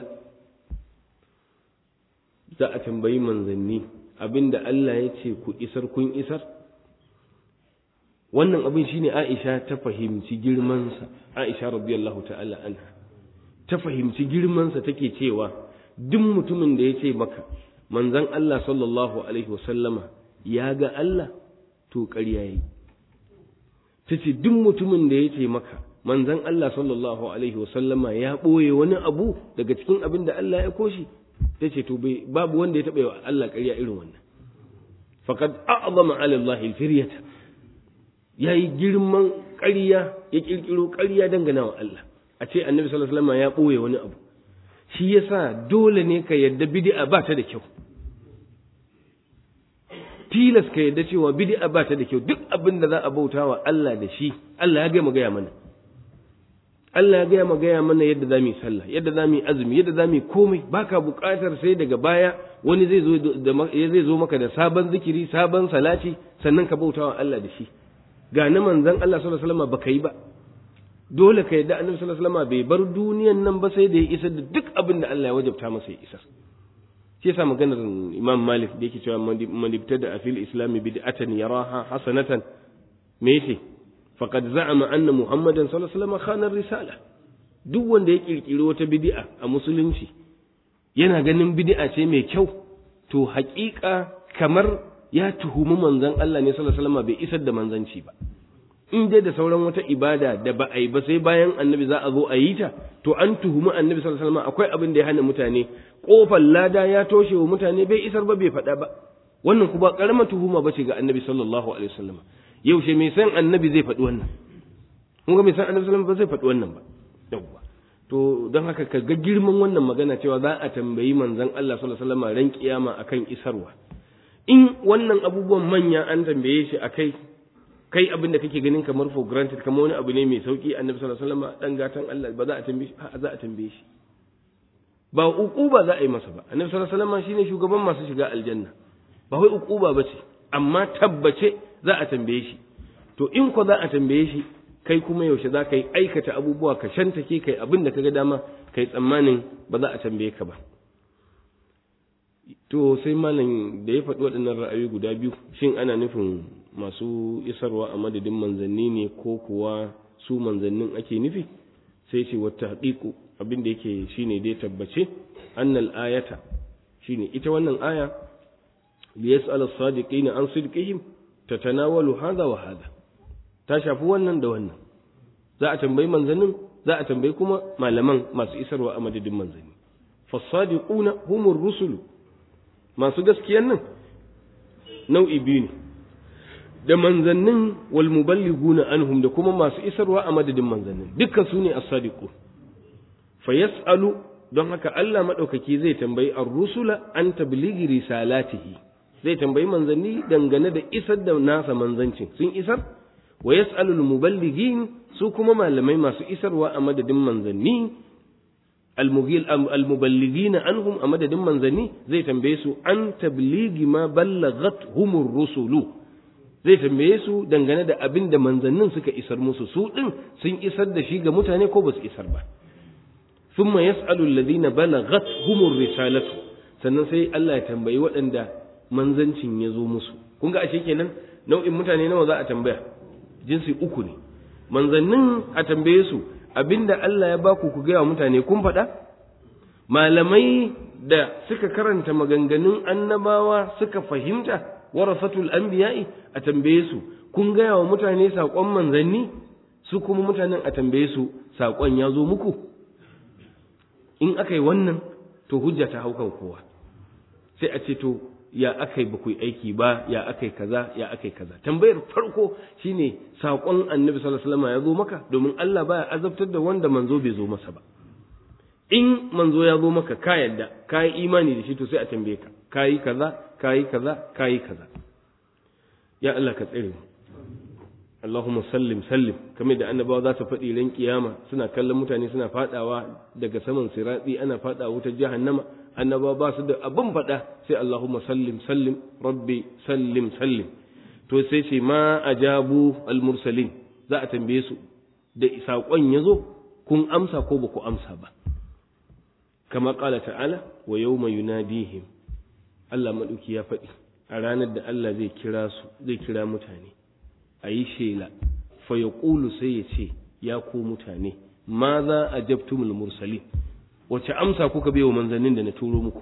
za a tambayi manzanni abinda Allah ya ce ku isar kun isar wannan abin shine Aisha ta fahimci girmansa Aisha radiyallahu ta'ala anha ta fahimci girmansa take cewa duk mutumin da ya ce maka manzan Allah sallallahu alaihi wasallama ya ga Allah to ƙarya yayi ta ce duk mutumin da ya ce maka manzan Allah sallallahu alaihi wasallama ya ɓoye wani abu daga cikin abin da Allah ya koshi ta ce to babu wanda ya taɓa wa Allah ƙarya irin wannan faqad a'zama 'ala Allah al-firyata yayi girman ƙarya ya kirkiro ƙarya dangana wa Allah a ce annabi sallallahu alaihi wasallam ya ɓoye wani abu shi yasa dole ne ka yadda bid'a ba ta da kyau tilas ka yadda cewa bid'a ba ta da kyau duk abin da za a bauta wa Allah da shi Allah ya gaya gaya mana Allah ya gaya ma gaya mana yadda za mu yi sallah yadda za mu yi azumi yadda za mu yi komai baka buƙatar sai daga baya wani zai zo da zai zo maka da sabon zikiri sabon salati sannan ka bauta wa Allah da shi ga na manzon Allah sallallahu alaihi wasallam baka yi ba dole ka yadda annabi sallallahu alaihi wasallam bai bar duniyan nan ba sai da ya isar da duk abin da Allah ya wajabta masa ya isar shi yasa maganar Imam Malik da yake cewa man ibtada fil islam bid'atan yaraha hasanatan me yace faqad za'ama anna Muhammadan sallallahu alaihi wasallam khana risala duk wanda ya kirkiri wata bid'a a musulunci yana ganin bid'a ce mai kyau to haƙiƙa kamar ya tuhumi manzon Allah ne sallallahu alaihi wasallam bai isar da manzanci ba in dai da sauran wata ibada da ba a yi ba sai bayan annabi za a zo a yi ta to an tuhumi annabi sallallahu alaihi wasallam akwai abin da ya hana mutane kofar lada ya toshe wa mutane bai isar ba bai faɗa ba wannan kuma karamar tuhuma bace ga annabi sallallahu alaihi wasallam yaushe mai san annabi zai faɗi wannan kun ga mai san annabi sallallahu alaihi wasallam ba zai faɗi wannan ba yawwa to don haka ka ga girman wannan magana cewa za a tambayi manzon Allah sallallahu alaihi wasallam ran kiyama akan isarwa in wannan abubuwan manya an tambaye shi akai kai abin da kake ganin kamar for granted kamar wani abu ne mai sauki annabi sallallahu alaihi wasallam dan gatan Allah ba za a tambaye shi a za a tambaye shi ba uquba za a yi masa ba annabi sallallahu alaihi wasallam shine shugaban masu shiga aljanna ba wai uquba bace amma tabbace za a tambaye shi to in ko za a tambaye shi kai kuma yaushe za ka yi aikata abubuwa ka shantake kai abin da kaga dama kai tsammanin ba za a tambaye ka ba to sai malam da ya faɗi waɗannan ra'ayoyi guda biyu shin ana nufin masu isarwa a madadin manzanni ne ko kuwa su manzannin ake nufi sai ce wata haƙiƙu abin da yake shine dai tabbace annal ayata shine ita wannan aya li yas'al as-sadiqina an sidqihim tatanawalu hadha wa hadha ta shafi wannan da wannan za a tambayi manzannin za a tambayi kuma malaman masu isarwa a madadin manzanni fas-sadiquna humur rusulu masu gaskiyan nan nau'i biyu ne da manzannin wal muballighuna anhum da kuma masu isarwa a madadin manzannin dukkan su ne as-sadiqu fa yas'alu don haka Allah madaukaki zai tambayi ar-rusula an tablighi risalatihi zai tambayi manzanni dangane da isar da nasa manzancin sun isar wa yas'alu al-muballighin su kuma malamai masu isarwa a madadin manzanni al-muballighina anhum a madadin manzanni zai tambaye su an tablighi ma ballaghat humur rusulu zai tambaye su dangane da abin da manzannin suka isar musu su din sun isar da shi ga mutane ko ba su isar ba thumma yas'alu alladhina balaghat humur risalatu sannan sai Allah ya tambayi waɗanda manzancin ya zo musu kun ga ashe kenan nau'in mutane nawa za a tambaya jinsi uku ne manzannin a tambaye su abinda Allah ya baku ku gaya wa mutane kun faɗa malamai da suka karanta maganganun annabawa suka fahimta warasatul anbiya'i a tambaye su kun gaya wa mutane saƙon manzanni su kuma mutanen a tambaye su saƙon ya zo muku in aka yi wannan to hujja ta hau kan kowa sai a ce to ya aka yi ba ku yi aiki ba ya aka yi kaza ya aka yi kaza tambayar farko shine saƙon annabi sallallahu alaihi wasallam ya zo maka domin Allah baya azabtar da wanda manzo bai zo masa ba in manzo ya zo maka ka yadda ka yi imani da shi to sai a tambaye ka ka yi kaza ka yi kaza ka yi kaza ya Allah ka tsare mu Allahumma sallim sallim kamar da annabawa za su faɗi ran kiyama suna kallon mutane suna fadawa daga saman siratsi ana fadawa wutar jahannama annabawa ba su da abin faɗa sai Allahumma sallim sallim rabbi sallim sallim to sai ce ma ajabu al-mursalin za a tambaye su da saƙon ya zo kun amsa ko ba ku amsa ba kama ƙala ta'ala wa yau mai yunadihim Allah maɗauki ya faɗi a ranar da Allah zai kira su zai kira mutane a yi shela fa ya ƙulu sai ya ce ya ku mutane ma za a jabtumul mursalin wace amsa kuka bai wa manzannin da na turo muku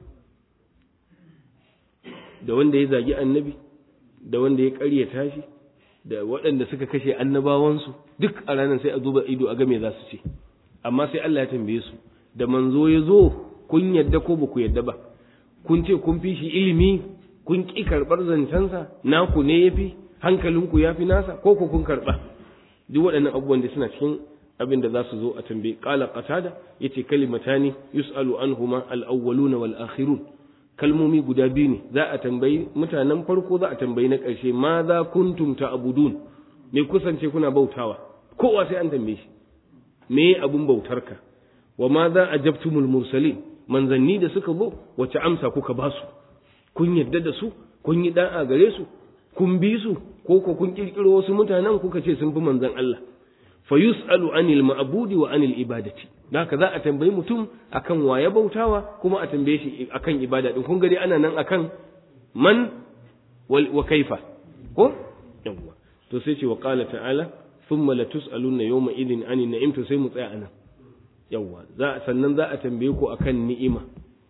da wanda ya zagi annabi da wanda ya ƙaryata shi da waɗanda suka kashe annabawansu duk a ranar sai a zuba ido a ga me za su ce amma sai Allah ya tambaye su da manzo ya zo kun yadda ko ba ku yadda ba kun ce kun fi shi ilimi kun ƙi karɓar zancensa naku ne ya fi hankalinku ya fi nasa ko ku kun karɓa duk waɗannan abubuwan da suna cikin abin da za su zo a tambaye ƙala qatada yace kalimatani yus'alu anhuma al-awwaluna wal akhirun kalmomi guda biyu ne za a tambayi mutanen farko za a tambayi na ƙarshe ma za kuntum ta'budun me kusance kuna bautawa kowa sai an tambaye shi me abun bautarka wa ma za ajabtumul mursalin manzanni da suka zo wace amsa kuka ba su kun yadda da su kun yi da'a gare su kun bi su ko ko kun kirkiro wasu mutanen kuka ce sun fi manzan Allah fa yus'alu anil ma'budi wa anil ibadati haka za a tambayi mutum akan waye bautawa kuma a tambaye shi akan ibada din kun gari ana nan akan man wa kaifa ko yawwa to sai ce wa qala ta'ala thumma la tus'aluna yawma idin anin na'im to sai mu tsaya anan yawwa za sannan za a tambaye ku akan ni'ima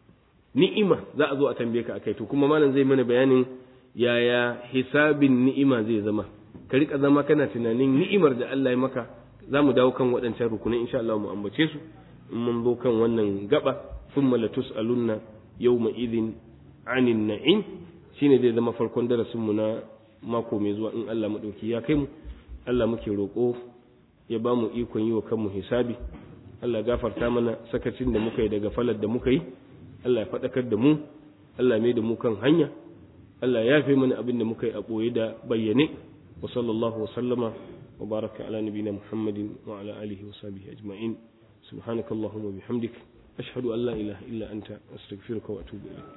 ni'ima za a zo a tambaye ka akai to kuma malam zai mana bayanin yaya hisabin ni'ima zai zama ka rika zama kana tunanin ni'imar da Allah ya maka za mu dawo kan waɗancan rukunai insha Allah mu ambace su in mun zo kan wannan gaba thumma la tus'alunna yawma idhin 'anil na'im shine zai zama farkon darasin mu na mako mai zuwa in Allah madauki ya kai mu Allah muke roƙo ya ba mu ikon yi wa kanmu hisabi Allah gafarta mana sakacin da muka yi daga falar da muka yi Allah ya faɗakar da mu Allah mai da mu kan hanya Allah ya fi mana abin da muka yi a ɓoye da bayyane wa sallallahu wa sallama wa baraka ala nabina Muhammadin wa ala alihi wa sahbihi ajma'in subhanaka allahumma bihamdik ashhadu an la ilaha illa anta astaghfiruka wa atubu ilayk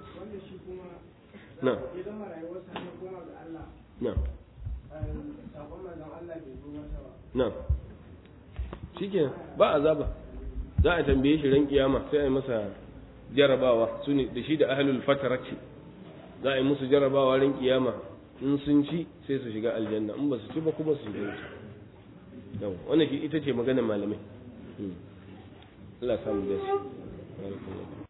na na na shike ba azaba za a tambaye shi ran kiyama sai a yi masa jarabawa su ne da shi da ahlul fatarati za a yi musu jarabawa ran kiyama in sun ci sai su shiga aljanna in ba su ci ba kuma su shiga wuta yawa wannan shi ita ce maganar malamai Allah samu dace